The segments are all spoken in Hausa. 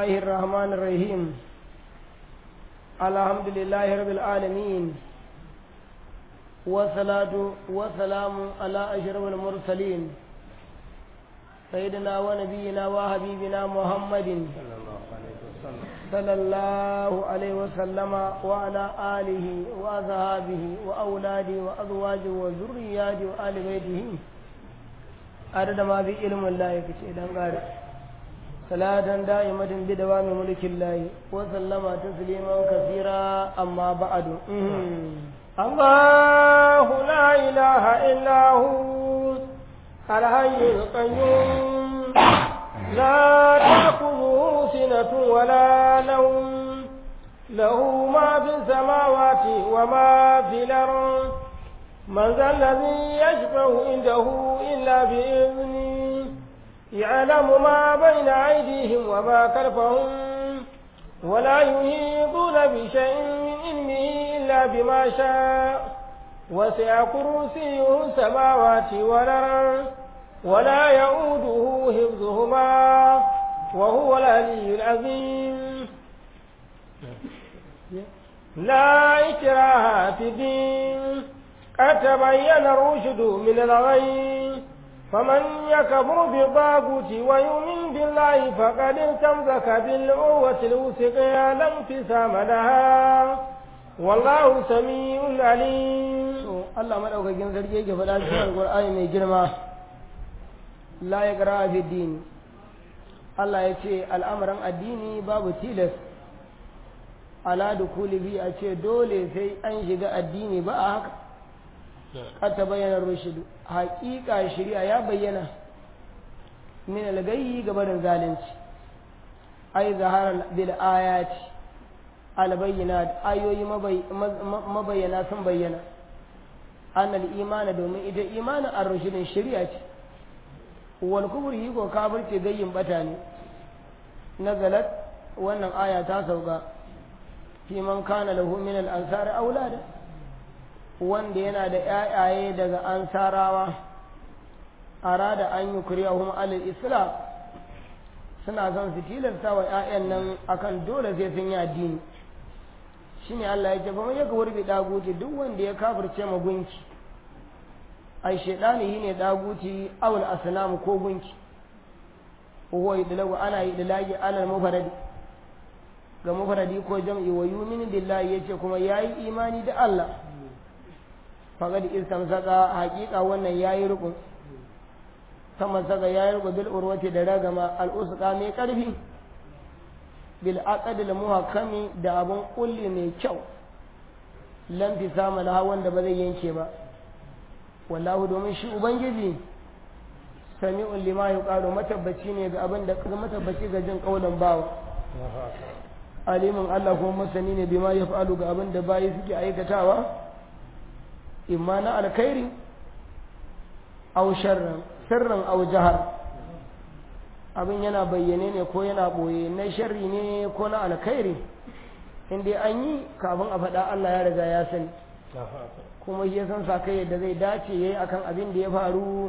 الله الرحمن الرحيم الحمد لله رب العالمين والصلاة والسلام على أشرف المرسلين سيدنا ونبينا وحبيبنا محمد صلى الله عليه وسلم وعلى آله وأصحابه وأولاده وأزواجه وذرياته وآل بيته عدد ما في علم الله يكشي دنگاري صلاة دائمة بدوام ملك الله وسلم تسليما كثيرا أما بعد الله لا إله إلا هو الحي القيوم لا تأخذه سنة ولا نوم له ما في السماوات وما في الأرض من ذا الذي يشفع عنده إلا بإذنه يعلم ما بين أيديهم وما خلفهم ولا يحيطون بشيء من علمه إلا بما شاء وسع كرسيه السماوات والأرض ولا يؤوده حفظهما وهو العلي العظيم لا إكراه في الدين قد تبين الرشد من الغي فمن يكفر بالطاغوت ويؤمن بالله فقد استمسك بالعروة الوثقى لا انفصام لها والله سميع عليم Allah madaukakin sarki yake faɗa cikin Alƙur'ani mai girma la ya fi dini Allah ya ce al'amuran addini babu tilas ala dukuli bi a ce dole sai an shiga addini ba a haka qad tabayyana rushdu haqiqa shari'a ya bayyana min al-gayyi gabarin zalunci ai zahara bil ayati al bayyinat ayoyi mabayyana sun bayyana annal imana domin ita imanin ar-rushdin shari'a ce wal kufri ko kafirce gayyin bata ne nazalat wannan aya ta sauka fi man kana lahu min al-ansar aulada wanda yana da ‘ya'yaye daga ansarawa arada an yi kuriyahum alal islam suna son su tilasta wa ‘ya'yan nan akan dole sai sun yi addini shi ne Allah ya ce ba mai yaka wurbi daguti duk wanda ya kafirce ma gunki ai shaidani shi ne daguti awul asnamu ko gunki huwa idlagu ana idlagi alal mufaradi ga mufaradi ko jam'i wa yumin billahi yace kuma yayi imani da Allah faqad istamsaka haqiqa wannan yayi rukun sama saka yayi rukun bil urwati da ragama al usqa mai karfi bil aqd al muhakkami da abun kulli mai kyau lam fi sama laha wanda ba zai yanke ba wallahu domin shi ubangiji sami'un lima yuqalu matabbaci ne ga abin da matabbaci ga jin kaulan bawa alimin Allah kuma masani ne bima yaf'alu ga abin da bayi suke aikatawa imma na alkhairi aw sharran sirran aw jahar abin yana bayyane ne ko yana boye na sharri ne ko na alkhairi in dai an yi kafin a faɗa Allah ya riga ya sani kuma shi ya san sa kai da zai dace yayi akan abin da ya faru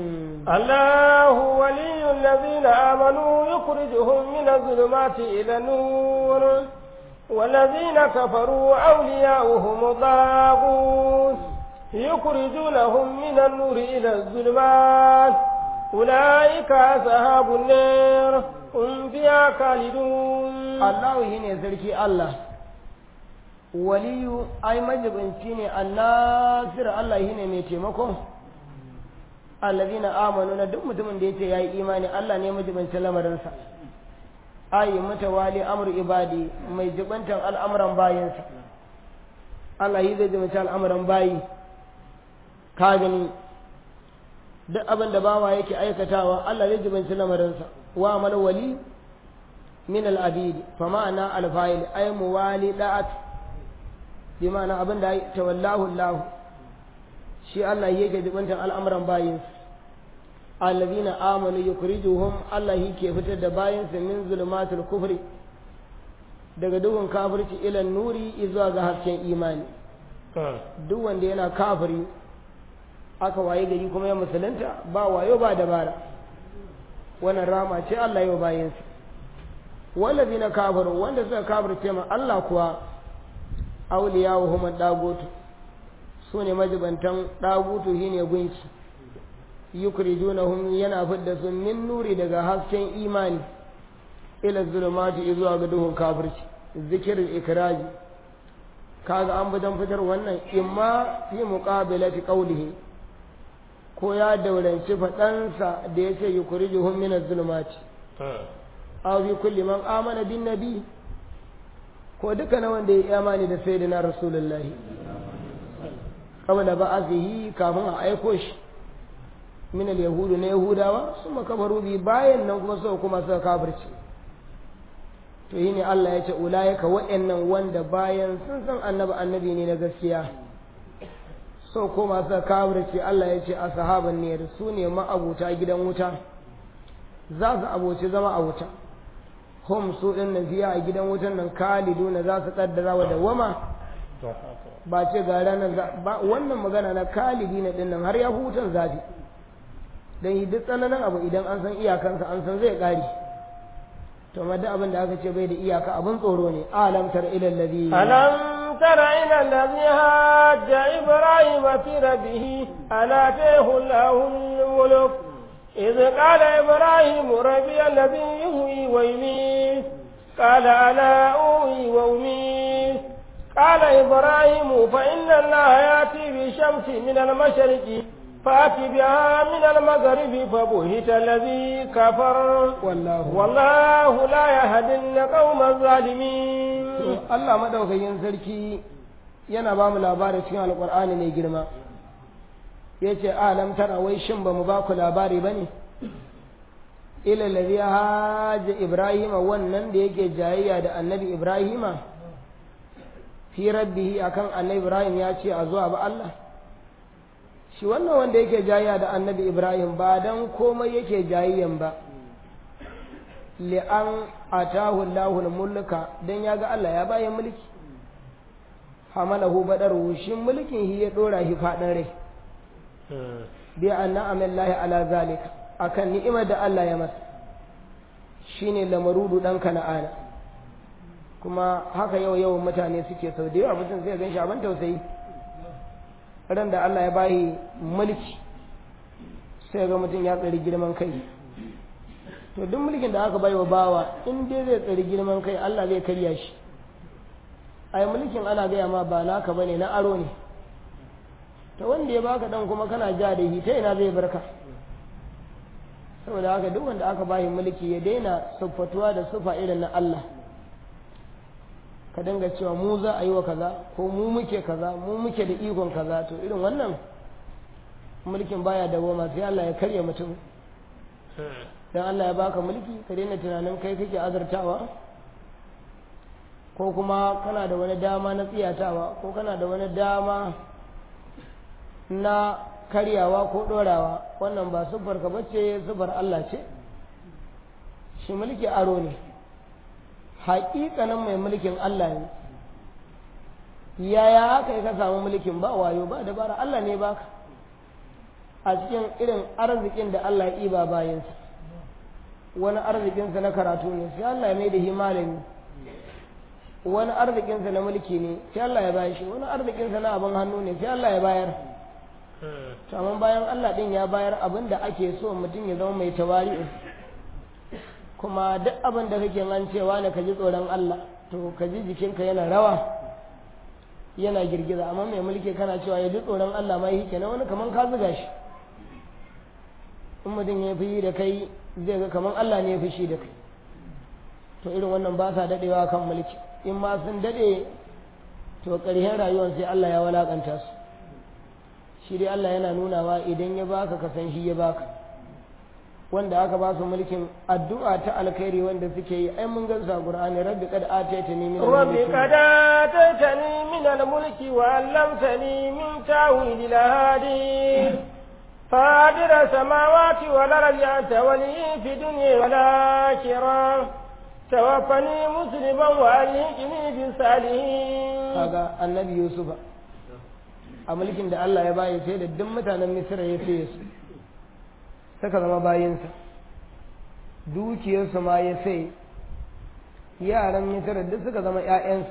Allahu waliyul ladina amanu yukhrijuhum min adh-dhulumati ila nur والذين كفروا أولياؤهم الطاغوت يخرجونهم من النور إلى الظلمات أولئك أصحاب النار هم فيها خالدون الله هنا سركي الله ولي أي مجب انتيني الناصر الله هنا ميتمكم الذين آمنوا ندم متمن ديتي يا إيماني الله نيمجب انتلم رنسا ayi mutawali amru ibadi mai jibantan al'amuran bayansa Allah yi zai jimci al'amuran bayi ka gani duk abin da bawa yake aikatawa Allah zai jibanci lamarinsa wa amal wali min al'abidi fa ma'ana alfa'il ay muwali da'at bi ma'ana abin da tawallahu Allah shi Allah yake jibantan al'amuran bayinsa alladhina amanu yukhrijuhum Allah yake fitar da bayansa min zulumatul kufri daga duhun kafirci ila nuri zuwa ga hasken imani duk wanda yana kafiri aka waye gari kuma ya musulunta ba wayo ba dabara wannan rama ce Allah yau bayansa wallazina kafaru wanda suka kafirce ma Allah kuwa awliya'uhum dagutu sune majibantan dagutu shine gunki yukrijunahum yana fidda su min nuri daga hasken imani ila zulumati zuwa ga duhun kafirci zikirin ikraji kaga an bidan fitar wannan imma fi muqabilati qawlihi ko ya dauranci faɗansa da ya ce yukrijuhum min az-zulumati aw fi kulli man amana bin nabi ko duka na wanda ya imani da sayyidina rasulullahi qabla ba'athihi kafin a aiko shi min al-yahudu na yahudawa sun kafaru bi bayan nan kuma suka kuma suka kafirci to yi ne Allah ya ce ulayaka wa'annan wanda bayan sun san annabi annabi ne na gaskiya so ko masu kafirci Allah ya ce a sahaban ne su ne ma'abuta gidan wuta za su aboci zama a wuta hum su din nan fiya a gidan wutan nan kalidu na za su kaddara wa dawama ba ce ga ranar ba wannan magana na kalidi na din nan har ya hutan zafi dan yi duk tsananin abu idan an san iyakansa an san zai kare to ma duk abin da aka ce bai da iyaka abin tsoro ne alam tar ila allazi alam tara ila allazi hajja ibrahim fi rabbih ala tahu lahu mulk إذ قال إبراهيم ربي الذي يهوي ويميت قال أنا أوي وأميت قال إبراهيم فإن الله يأتي بالشمس من المشرق فأتي بها من المغرب فبهت الذي كفر والله والله لا يهدي القوم الظالمين Allah madaukakin sarki yana ba mu labarin cikin alkur'ani mai girma ya ce alam tara wai shin ba mu ba ku labari ba ne ila ladhi haja ibrahima wannan da yake jayayya da annabi ibrahima fi rabbihi akan annabi ibrahim ya ce a zuwa ba Allah shi wannan wanda yake jayayya da annabi ibrahim ba dan komai yake jayayyan ba li'an atahu Allahul mulka dan ya ga Allah ya bayan mulki hamalahu badaru shi mulkin shi ya dora shi fadin rai bi anna amallahi ala zalika akan ni'imar da Allah ya masa shine lamarudu dan kana'ana kuma haka yau yau mutane suke sau da yawa mutum zai gan shi abin tausayi ran da Allah ya bayi mulki sai ga mutum ya tsari girman kai to duk mulkin da aka bai wa bawa in dai zai tsari girman kai Allah zai karya shi ai mulkin ana gaya ma ba naka bane na aro ne to wanda ya baka dan kuma kana ja da shi ta ina zai barka saboda haka duk wanda aka bayi mulki ya daina siffatuwa da sufa irin na Allah ka dinga cewa mu za a yi wa kaza ko mu muke kaza mu muke da ikon kaza to irin wannan mulkin baya da goma sai Allah ya karya mutum dan Allah ya baka mulki ka daina tunanin kai kake azartawa ko kuma kana da wani dama na tsiyatawa ko kana da wani dama na karyawa ko dorawa wannan ba siffar ka bace siffar Allah ce shi mulki aro ne haƙiƙanin mai mulkin Allah ne yaya haka ka samu mulkin ba wayo ba dabara Allah ne baka a cikin irin arzikin da Allah ya ba bayansa wani arzikinsa na karatu ne sai Allah ya mai da shi malami wani arzikinsa na mulki ne sai Allah ya bayar shi wani arzikinsa na abin hannu ne sai Allah ya bayar amma bayan Allah din ya bayar abin da ake so mutum ya zama mai tawari'u kuma duk abin da kake an cewa ne ka ji tsoron Allah to ka ji jikinka yana rawa yana girgiza amma mai mulki kana cewa ya ji tsoron Allah ma yi kenan wani kaman ka zuga shi in mutum ya fi da kai zai ga kaman Allah ne ya fi shi da kai to irin wannan ba sa dadewa kan mulki in ma sun dade to ƙarshen rayuwar sai Allah ya walakanta su shi dai Allah yana nunawa idan ya baka ka san shi ya baka wanda aka ba su mulkin addu'a ta alkhairi wanda suke yi ai mun gansu a Qur'ani rabbi qad ataitani min rabbi qad ataitani min al-mulki wa 'allamtani min ta'wil al-hadith فاطر السماوات والأرض أنت ولي في الدنيا والآخرة توفني مسلما وألهكني بالصالحين هذا النبي يوسف a mulkin da Allah ya bayi sai da duk mutanen Misra ya saye su suka zama bayinsa dukiyarsu ma ya sai yaran misira duk suka zama ƴaƴansa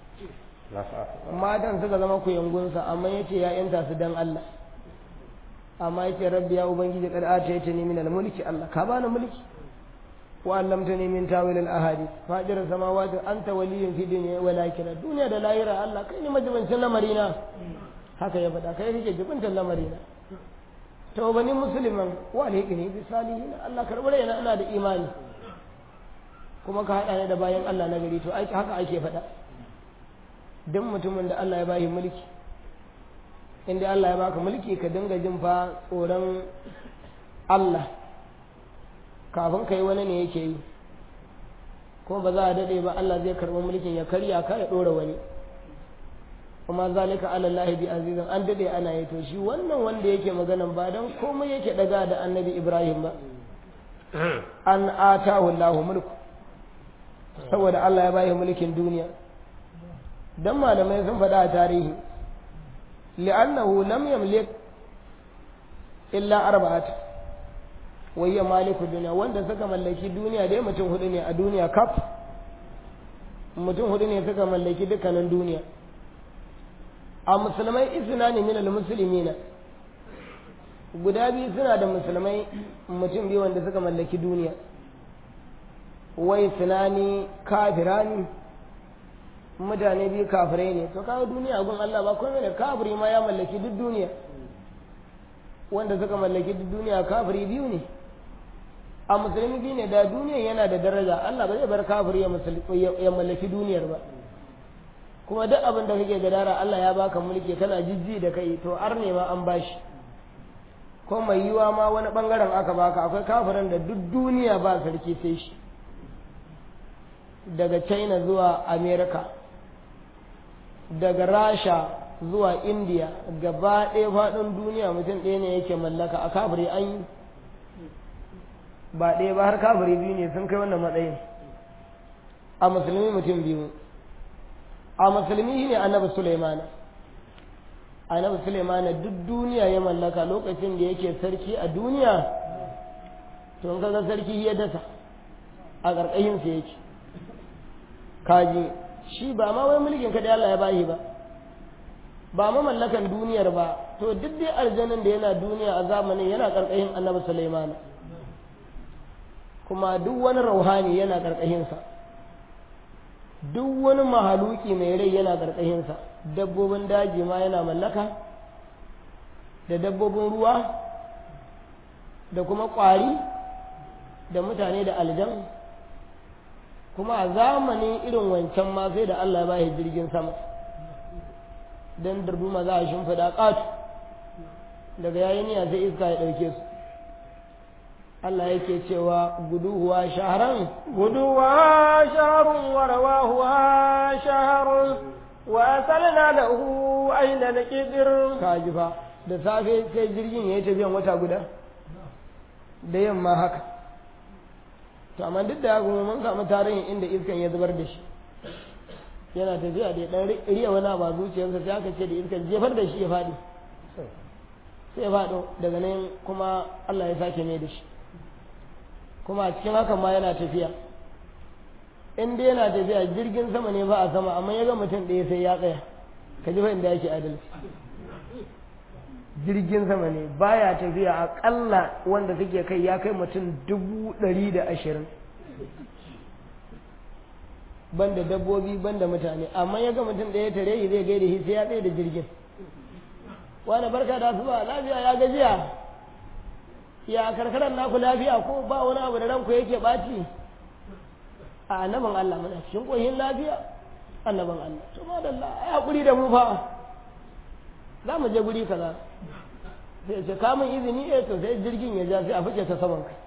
matan suka zama kuyangunsa amma yace ya yanta su dan Allah amma yace rabbi ya ubangiji kad atayta ni min al-mulki Allah ka bani mulki wa allamtani min tawil al-ahadith fajir samawati anta waliyyun fi dunya wal akhirah duniya da lahira Allah kai ne majibancin lamarina haka ya faɗa kai kake jibintan lamarina to bani musliman wa alhiqni bi salihin Allah karbar yana ina da imani kuma ka hada ni da bayan Allah na gari to aiki haka ake faɗa duk mutumin da Allah ya bashi mulki inda Allah ya baka mulki ka dinga jin fa tsoron Allah kafin kai wani ne yake yi kuma ba za a daɗe ba Allah zai karɓi mulkin ya karya ka ya ɗora wani kuma zalika ala Allah bi azizan an daɗe ana yi to shi wannan wanda yake maganan ba dan komai yake daga da annabi Ibrahim ba an atahu Allah mulku saboda Allah ya bayi mulkin duniya dan malamai sun faɗa a tarihi li'annahu lam yamlik illa arba'at wa hiya maliku dunya wanda suka mallaki duniya dai mutum hudu ne a duniya kaf mutum hudu ne suka mallaki dukkanin duniya a musulmai isna ne min al-muslimina guda biyu suna da musulmai mutum biyu wanda suka mallaki duniya wai sunani kafirani mutane biyu kafirai ne to kawo duniya gun Allah ba komai da kafiri ma ya mallaki duk duniya wanda suka mallaki duk duniya kafiri biyu ne a musulmi biyu ne da duniya yana da daraja Allah ba zai bar kafiri ya mallaki duniyar ba kuma duk abin da kake gadara Allah ya baka mulki kana jijji da kai to ar ne ma an bashi ko mai yiwa ma wani bangaren aka baka akwai kafirin da duk duniya ba sarki sai shi daga china zuwa america daga rasha zuwa india gaba ɗaya faɗin duniya mutum ɗaya ne yake mallaka a kafiri an yi ba ɗaya ba har kafiri biyu ne sun kai wannan matsayin a musulmi mutum biyu a musulmi ne annabi sulaimana annabi sulaimana duk duniya ya mallaka lokacin da yake sarki a duniya to in kaga sarki ya dasa a ƙarƙashinsa yake kaji shi ba ma wai mulkin kaɗai Allah ya bashi ba ba ma mallakan duniyar ba to duk dai aljanin da yana duniya a zamanin yana ƙarƙashin annabi Sulaiman kuma duk wani rauhani yana ƙarƙashinsa duk wani mahaluki mai rai yana ƙarƙashinsa dabbobin daji ma yana mallaka da dabbobin ruwa da kuma ƙwari da mutane da aljan kuma a zamanin irin wancan ma sai da Allah ba shi jirgin sama don darduma za a shimfiɗa ƙatu daga yayin niyya sai iska ya ɗauke su Allah yake cewa guduwa shaharan guduwa shaharun wa rawahuwa shaharun wa asalna lahu aina al-qidr kaji fa da safe sai jirgin ya yi tafiyan wata guda da yamma haka to amma duk da haka mun samu tarihin inda iskan ya zubar da shi yana tafiya da dan riya wani ba zuciyarsa sai aka ce da iskan jefar da shi ya faɗi sai ya faɗo daga nan kuma Allah ya sake mai da shi kuma a cikin hakan ma yana tafiya in dai yana tafiya jirgin sama ne ba a sama amma ya ga mutum ɗaya sai ya tsaya ka ji fa inda yake adalci jirgin sama ne baya tafiya aƙalla wanda suke kai ya kai mutum dubu ɗari da ashirin banda dabbobi banda mutane amma ya ga mutum ɗaya tare shi zai gaida shi sai ya tsaye da jirgin wani barka da su ba lafiya ya gajiya ya karkarar naku lafiya ko ba wani abu da ranku yake ɓaci a annaban Allah muna cikin ƙohin lafiya annaban Allah to madalla ai hakuri da mu fa za mu je guri kaza sai ce kamun izini eh to sai jirgin ya ja sai a fice ta saman kai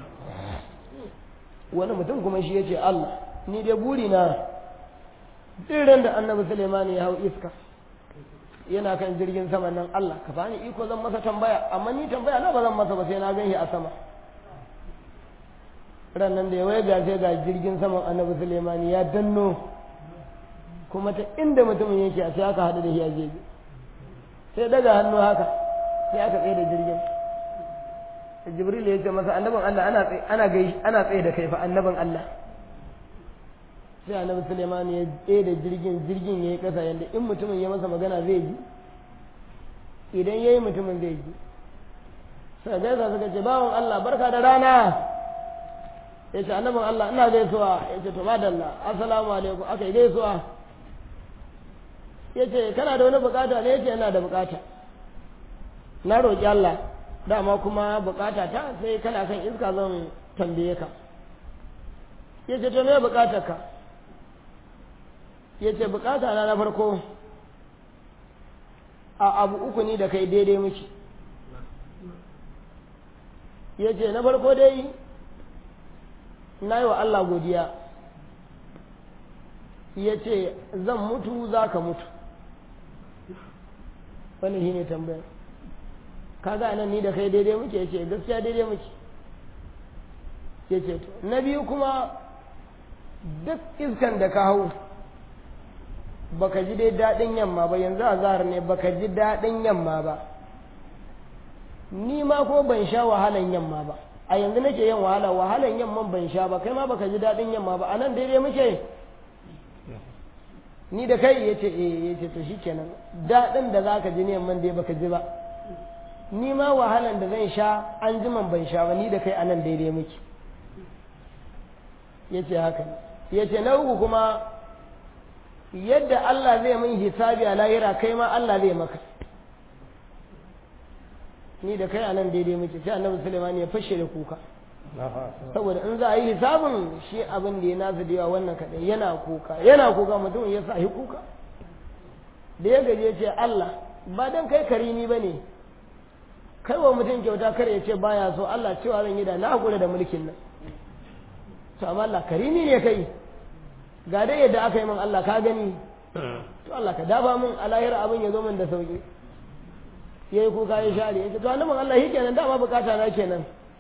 wani mutum kuma shi ya ce Allah ni dai buri na ran da annabi Suleiman ya hau iska yana kan jirgin sama nan Allah ka bani iko zan masa tambaya amma ni tambaya na ba zan masa ba sai na gan shi a sama ran nan da ya waya ga sai ga jirgin saman annabi Suleiman ya danno kuma ta inda mutumin yake a sai aka haɗu da shi a jeji sai daga hannu haka sai aka tsaye da jirgin jibril ya ce masa annabin Allah ana tsaye ana gai ana tsaye da kai fa annabin Allah sai annabi suleiman ya tsaye da jirgin jirgin ya yi ƙasa yadda in mutumin ya masa magana zai ji idan ya yi mutumin zai ji sai gaisa suka ce bawan Allah barka da rana ya ce annabin Allah ina gaisuwa ya ce to madalla assalamu alaikum aka yi gaisuwa ya ce kana da wani bukata ne ya ce yana da bukata na roƙi Allah dama kuma bukata ta sai kana kan iska zan tambaye ka ya ce to me bukatar ka ya ce bukata na na farko a abu uku ni da kai daidai muke ya ce na farko dai na yi wa Allah godiya ya ce zan mutu za ka mutu wani shi ne tambayar kaga nan ni da kai daidai muke ya ce gaskiya daidai muke ya ce to na biyu kuma duk iskan da ka hau baka ji dai daɗin yamma ba yanzu a zahar ne baka ji daɗin yamma ba ni ma ko ban sha wahalan yamma ba a yanzu nake yin wahala wahalan yamman ban sha ba kai ma baka ji daɗin yamma ba a nan daidai muke ni da kai ya ce eh ya ce to shikenan daɗin da zaka ji ne yamman dai baka ji ba ni ma wahalan da zan sha an jiman ban sha ba ni da kai a nan daidai muke ya ce haka ne ya ce na uku kuma yadda Allah zai min hisabi a lahira kai ma Allah zai maka ni da kai a nan daidai muke sai annabi Sulaiman ya fashe da kuka saboda in za a yi hisabin shi abin da ya nasu da yawa wannan kaɗai yana kuka yana kuka mutum ya sa kuka da ya gaje ce Allah ba dan kai karimi ba ne kai wa mutum kyauta kar ya ce baya so Allah cewa zan yi da na hakura da mulkin nan to amma Allah karimi ne kai ga dai yadda aka yi min Allah ka gani to Allah ka dafa min a lahira abin ya zo min da sauki ya yi kuka ya share ya ce to annabin Allah shi kenan dama bukata na kenan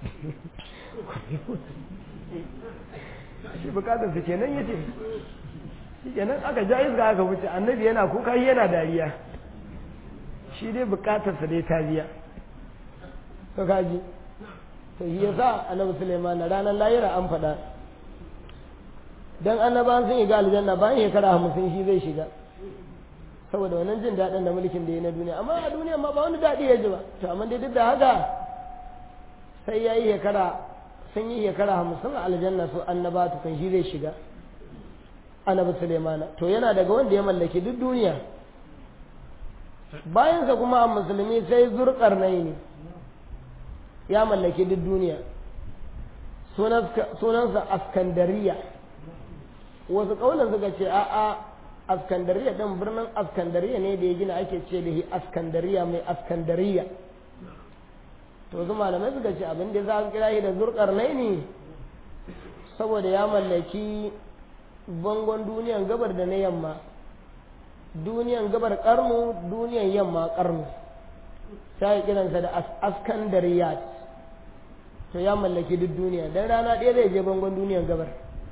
shi bukatar su kenan ya ce shi kenan aka ja iska aka wuce annabi yana kuka shi yana dariya shi dai bukatarsa dai ta biya to kaji to shi yasa annabi Sulaiman ranar lahira an faɗa dan annabawan sun yi ga aljanna bayan shekara hamsin shi zai shiga saboda wannan jin daɗin da mulkin da ya na duniya amma a duniya ma ba wani daɗi ya ji ba to amma dai duk da haka sai ya yi shekara sun yi shekara hamsin a aljanna su annaba kan shi zai shiga annabi Sulaimana to yana daga wanda ya mallaki duk duniya bayansa kuma a musulmi sai zurƙarnai ne ya mallaki duk duniya sunansa askandariya wasu kaunan suka ce a'a askandariya ɗin birnin askandariya ne da ya gina ake ce da askandariya mai askandariya to su malamai suka ce abin da za a kira shi da zurkar ne saboda ya mallaki bangon duniyan gabar da na yamma duniyan gabar karnu duniyan yamma karnu ta yi kiransa da askandariyat to ya mallaki duk duniya dan rana ɗaya zai je bangon duniyan gabar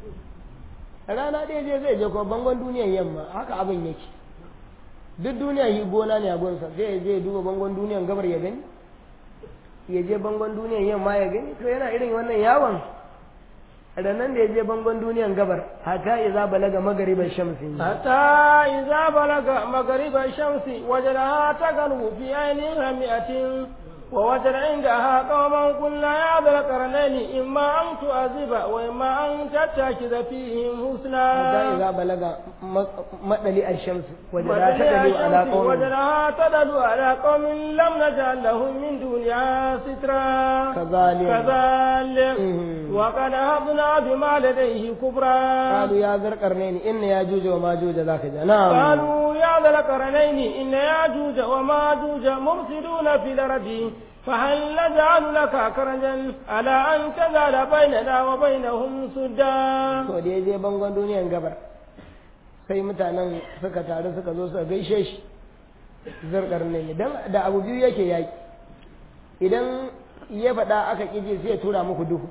rana ɗaya je zai je kuma bangon duniyan yamma haka abin yake duk duniya yi gona ne a gonsa sai ya je duba bangon duniyan gabar ya gani ya je bangon duniyan yamma ya gani to yana irin wannan yawon ranan da ya je bangon duniyan gabar hatta iza balaga magariban shamsi hatta iza balaga magariban shamsi wajadaha tagalu fi ainiha mi'atin ووجد عندها قوما قلنا يا ذا القرنين إما أن تعذب وإما أن تتخذ فيهم حسنا حتى إذا بلغ مدلي الشمس وجدها تدلو على قوم وجدها تدلو على قوم لم نجعل لهم من دونها سترا كذلك كذلك وقد أخذنا بما لديه كبرا قالوا يا ذا القرنين إن ياجوج وماجوج ذاك نعم قالوا يا ذا القرنين إن ياجوج وماجوج مفسدون في الأرض فهل نجعل لك كرجا على أن تجعل بيننا وبينهم سدا to da ya je bangon duniyan gabar sai mutanen suka taru suka zo suka gaishe shi zurkar ne dan da abu biyu yake yaki idan ya faɗa aka ƙije sai ya tura muku duhu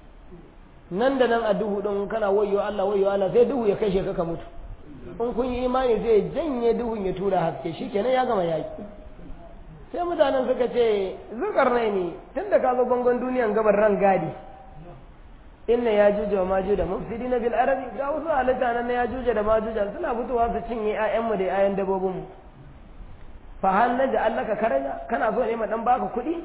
nan da nan a duhu ɗin kana wayo Allah wayo Allah sai duhu ya kashe ka ka mutu in kun yi imani zai janye duhun ya tura haske shikenan ya gama yaki sai mutanen suka ce zukar nai ne tun da ka zo bangon duniyan gabar ran gadi inna ya juje wa majuj da mufsidi na bil arabi ga wasu halitta nan ya juje da majuj suna fitowa su cinye ƴaƴanmu da ƴaƴan dabobinmu fa hal naj'alaka karaja kana so ne ma dan baka kuɗi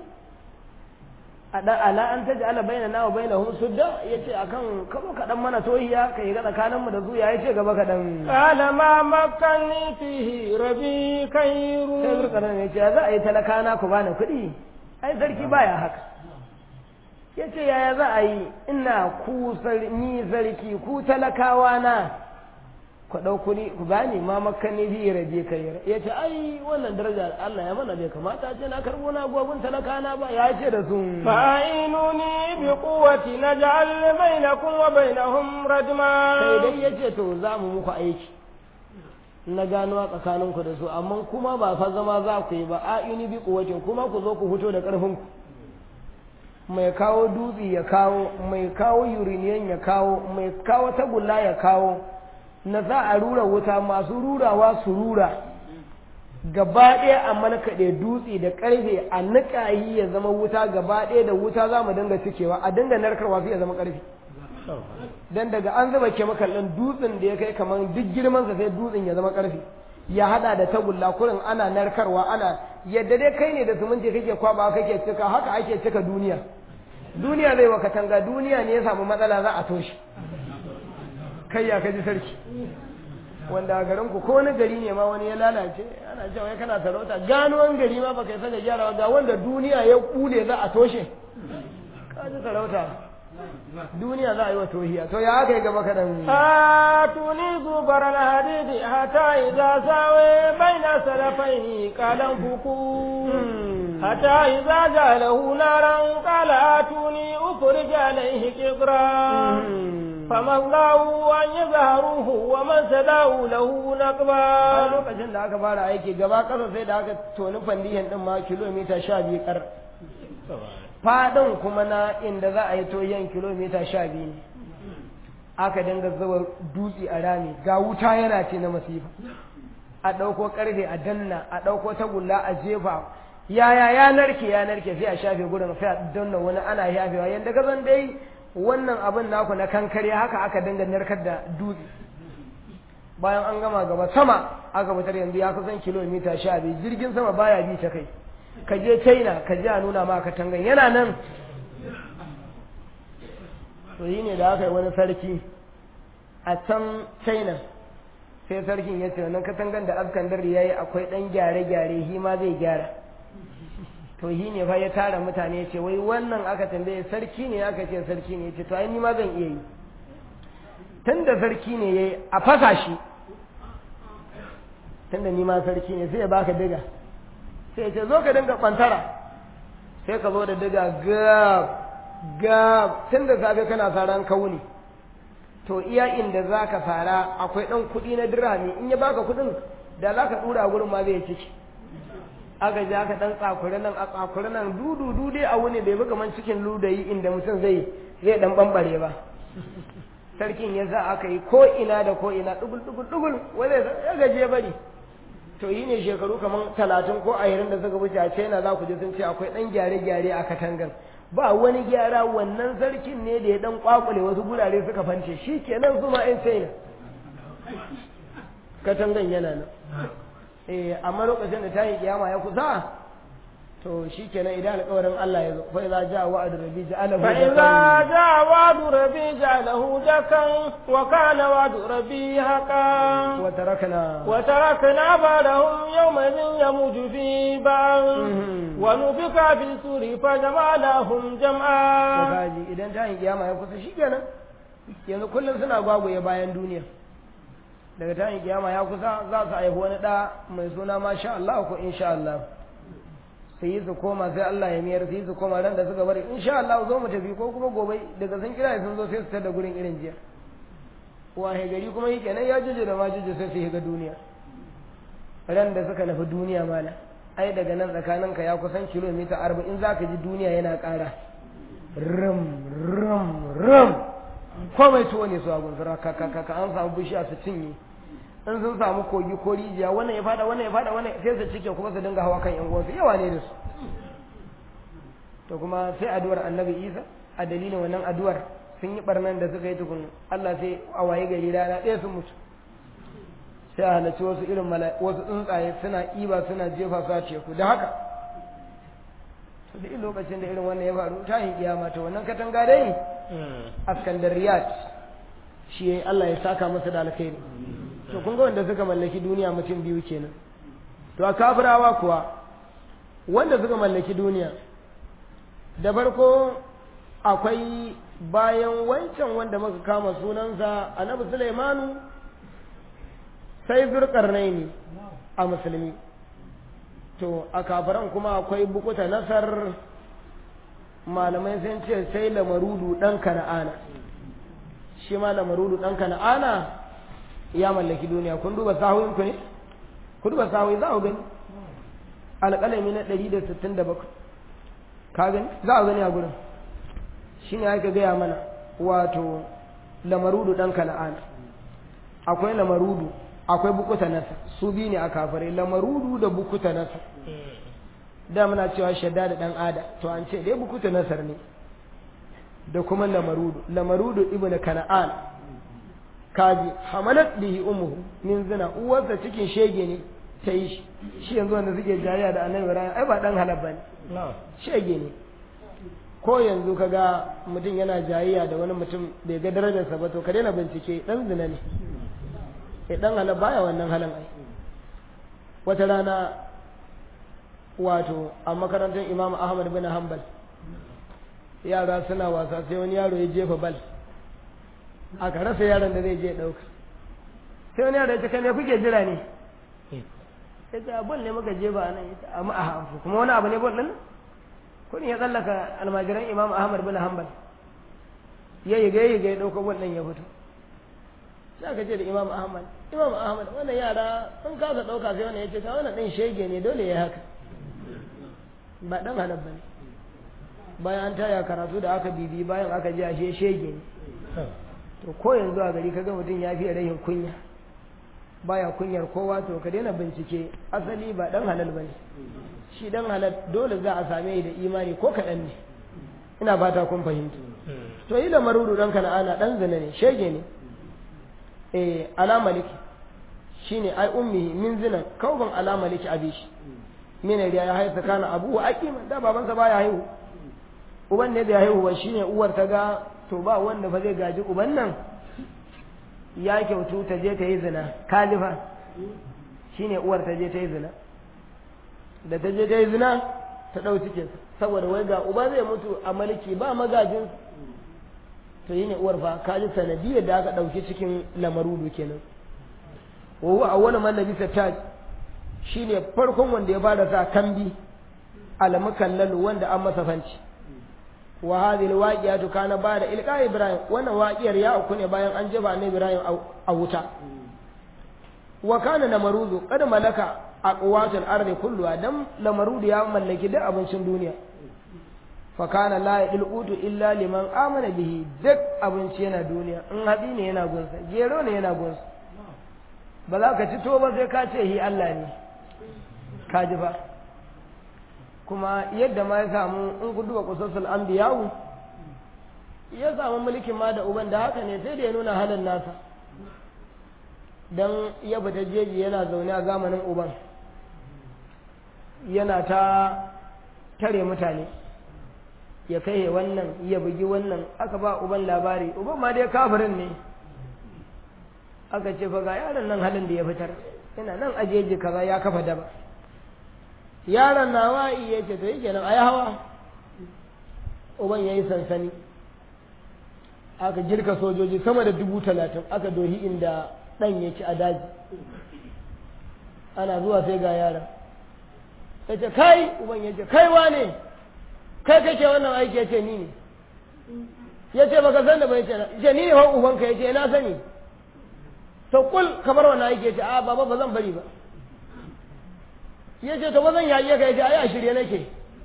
a dan ala an taj'ala bainana wa bainahum sudda yace akan kabo ka dan mana tohiya kai ga tsakaninmu da zuya yace gaba ka dan قال ما مكني فيه ربي خير sai zurkanan ya ce za a yi talakana ku bani kuɗi ai sarki baya haka ya ce yaya za a yi ina ku sar- ni sarki ku talakawa na ku ɗau kuɗi ku bani ma makani bi raje kai ya ce ai wannan daraja Allah ya mana bai kamata ce na karɓo na gogun talakana ba ya ce da su فأعينوني بقوة نجعل بينكم وبينهم ردما sai dai ya ce to za mu muku aiki na gano a tsakaninku da su amma kuma ba fa zama za ku yi ba a ini bi kuwatin kuma ku zo ku fito da ƙarfinku mai kawo dutse ya kawo mai kawo uriniyan ya kawo mai kawo tagulla ya kawo na za a rura wuta masu rurawa su rura gaba ɗaya a malkaɗe dutse da ƙarfe a niƙa yi ya zama wuta gaba ɗaya da wuta za mu dinga cikewa a dinga narkarwa sai ya zama ƙarfe dan daga an zuba chemical ɗin dutsen da ya kai kamar duk girmansa sai dutsen ya zama ƙarfe ya hada da tagulla kurin ana narkarwa ana yadda dai kai ne da suminti kake kwaba kake cika haka ake cika duniya duniya zai wa katanga duniya ne ya samu matsala za a toshe kai ya kaji sarki wanda a garin ku ko wani gari ne ma wani ya lalace ana cewa ya kana sarauta ganuwan gari ma baka isa da gyara ga wanda duniya ya kule za a toshe kaji sarauta duniya za a yi wa tohiya to ya aka yi gaba kaɗan آتوني زبر الحديد حتى إذا ساوي بين سلفين قال انفكوا حتى إذا جعله نارا قال آتوني أفرج عليه قطرا فمن ضاعوا أن يظهروه ومن سداه له a نقبا lokacin da aka fara aiki gaba ƙasa sai da aka toni fandiyan ɗin ma kilomita sha biyu ƙar faɗin kuma na inda za a yi toyen kilomita sha biyu ne aka dinga zuba dutse a rami ga wuta yana ce na masifa a ɗauko ƙarfe a danna a ɗauko tagulla a jefa yaya ya narke ya narke sai a shafe gurin sai a danna wani ana yafewa yadda ka san dai wannan abin naku na kankare haka aka dinga narkar da dutse bayan an gama gaba sama aka fitar yanzu ya kusan kilomita sha biyu jirgin sama baya bi ta kai ka je china ka je a nuna ma katangan yana nan to yi ne da aka yi wani sarki a can china sai sarkin ya ce wannan katangan da askandar ya yi akwai ɗan gyare-gyare shi ma zai gyara to shi ne fa ya tara mutane ya ce wai wannan aka tambaye sarki ne aka ce sarki ne ya ce to ai ni ma zan iya yi tun da sarki ne ya yi a fasa shi tun da ni ma sarki ne sai ya baka diga sai ya ce zo ka dinga kwantara sai ka zo da diga gab gab tun da safe kana saran kauni to iya inda za ka fara akwai ɗan kuɗi na dirami in ya baka kuɗin da za ka ɗura gurin ma zai ciki aka ji aka ɗan tsakuri nan a tsakuri nan dudu dude a wuni bai buga man cikin ludayi inda mutum zai zai ɗan ɓamɓare ba sarkin ya sa aka yi ko ina da ko ina ɗugul ɗugul ɗugul wanda ya gaje bari to yi ne shekaru kamar talatin ko ashirin da suka wuce a china za ku ji sun ce akwai ɗan gyare-gyare a katangan ba wani gyara wannan sarkin ne da ya ɗan kwakule wasu gurare suka fance shi kenan su ma 'yan china katangan yana nan eh amma lokacin da ta yi kiyama ya kusa to shi kenan idan alƙawarin Allah ya zo fa idza jaa wa'du rabbi ja'alahu فإذا جاء وعد ربي جعله دكا وكان وعد ربي حقا wa tarakna وتركنا بعدهم يومئذ يموج في بعض Mhm. ونفخ في السور فجمعناهم to جمعا kaji idan ta yi kiyama ya kusa shi kenan yanzu kullum suna gwagwaye bayan duniya daga ta yi kiyama ya kusa za su haifi wani ɗa mai suna masha Allah ko insha Allah su yi su koma sai Allah ya miyar su yi su koma ran da suka bari insha Allah zo mu tafi ko kuma gobe daga sun kira sun zo sai su tada gurin irin jiya wahe gari kuma yi kenan ya juje da ma juje sai su higa duniya ran da suka nufi duniya mala ai daga nan tsakaninka ya kusan kilomita arba'in za ka ji duniya yana ƙara rum rum rum komai tuwo ne su a gunsura ka ka ka an samu bishiya su cinye in sun samu kogi ko rijiya wannan ya fada wannan ya fada wannan sai su cike kuma su dinga hawa kan yan uwansu yawa ne da su to kuma sai addu'ar annabi isa a dalilin wannan addu'ar sun yi barnan da suka yi tukun Allah sai a waye gari rana ɗaya sun mutu sai a halarci wasu irin wasu tsuntsaye suna ƙiba suna jefa su a teku da haka da in lokacin da irin wannan ya faru ta yin kiyama ta wannan katanga dai askandariyat shi yayi Allah ya saka masa da alkhairi to kun ga wanda suka mallaki duniya mutum biyu kenan to a kafirawa kuwa wanda suka mallaki duniya da farko akwai bayan wancan wanda muka kama sunansa annabi Sulaimanu sai zurkarnaini a musulmi to a kafiran kuma akwai bukuta nasar malamai sun ce sai lamarudu ɗan kana'ana shi ma lamarudu ɗan kana'ana ya mallaki duniya kun duba sahuyin ku ne ku duba sahuyi za a gani alƙalami na ɗari da sittin da bakwai ka gani za a gani a gurin shi ne aka gaya mana wato lamarudu ɗan kana'ana akwai lamarudu akwai bukuta nasa su biyu ne a kafare lamarudu da bukuta nasa da muna cewa shadda da dan ada to an ce dai bukuta nasar ne da kuma lamarudu lamarudu ibnu kana'an kaji hamalat bihi ummuhu min zina uwarsa cikin shege ne ta yi shi shi yanzu wanda suke jariya da annabi ibrahim ai ba dan halal bane shege ne ko yanzu kaga mutum yana jayayya da wani mutum bai ga darajarsa ba to ka daina bincike dan zina ne sai dan halal baya wannan halin ai wata rana wato a makarantar imam ahmad bin hanbal yara suna wasa sai wani yaro ya jefa bal aka rasa yaron da zai je ɗauka sai wani yaro ya ce kai me kuke jira ne ya ce bol ne muka jefa nan ya ce amma a hafu kuma wani abu ne bol ɗin kudin ya tsallaka almajiran imam ahmad bin hanbal ya yi ga ya ga ya ɗauka bol ɗin ya fito sai aka ce da imam ahmad imam ahmad wannan yara sun kasa ɗauka sai wannan ya ce ka wannan ɗin shege ne dole ya haka ba ɗan halal ba ne bayan an taya karatu da aka bibi bayan aka ji ashe shege ne to ko yanzu a gari kaga mutum ya fiye rahin kunya baya kunyar kowa to ka daina bincike asali ba ɗan halal ba ne shi ɗan halal dole za a same da imani ko kaɗan ne ina fata kun fahimta to yi da marudu ɗan kana'ana ɗan zina ne shege ne eh ala maliki shine ai ummihi min zinan kauban ala maliki abishi mina da ya haifa kana abu wa aqima da babansa baya haihu uban ne da ya haihu ba shine uwar ta ga to ba wanda fa zai gaji uban nan ya kyautu ta je ta yi zina kalifa shine uwar ta je ta yi zina da ta je ta yi zina ta ɗau cikin saboda wai ga uba zai mutu a maliki ba magajin to yi ne uwar fa kaji sanadiyar da aka ɗauki cikin lamarudu kenan wa huwa awwalu man labisa taj shine farkon wanda ya fara sa kambi almukallalu wanda an masa fanci wa hadhihi alwaqiyatu kana ba'da ilqa ibrahim wannan waqiyar ya auku ne bayan an jefa annabi ibrahim a wuta wa kana namarudu qad malaka aqwatul ardi kulluha dan lamarudu ya mallaki duk abincin duniya fa kana la yadil utu illa liman amana bihi duk abinci yana duniya in hadi ne yana gunsa gero ne yana gunsa ba za ka ci to ba sai ka ce hi Allah ne ka ji ba kuma yadda ma ya samu in ku duba kusasul anbiya'u ya samu mulkin ma da uban da haka ne sai da ya nuna halin nasa dan ya fita jeji yana zaune a zamanin uban yana ta tare mutane ya kai wannan ya bugi wannan aka ba uban labari uban ma dai kafirin ne aka ce fa ga yaron nan halin da ya fitar yana nan a jeji kaza ya kafa daba yaron na wa'i ya ce to yake nan a yi hawa uban ya yi sansani aka girka sojoji sama da dubu talatin aka dohi inda ɗan ya ci a daji ana zuwa sai ga yaron ya ce kai uban ya ce kai wane kai kake wannan aiki ya ce ni ne ya ce baka san da bai ce ce ni ne wa ubanka ya ce na sani to kul kamar wannan aiki ya ce a baba ba zan bari ba ya ce to ba zan yaƙe ka ya ce ai a shirye nake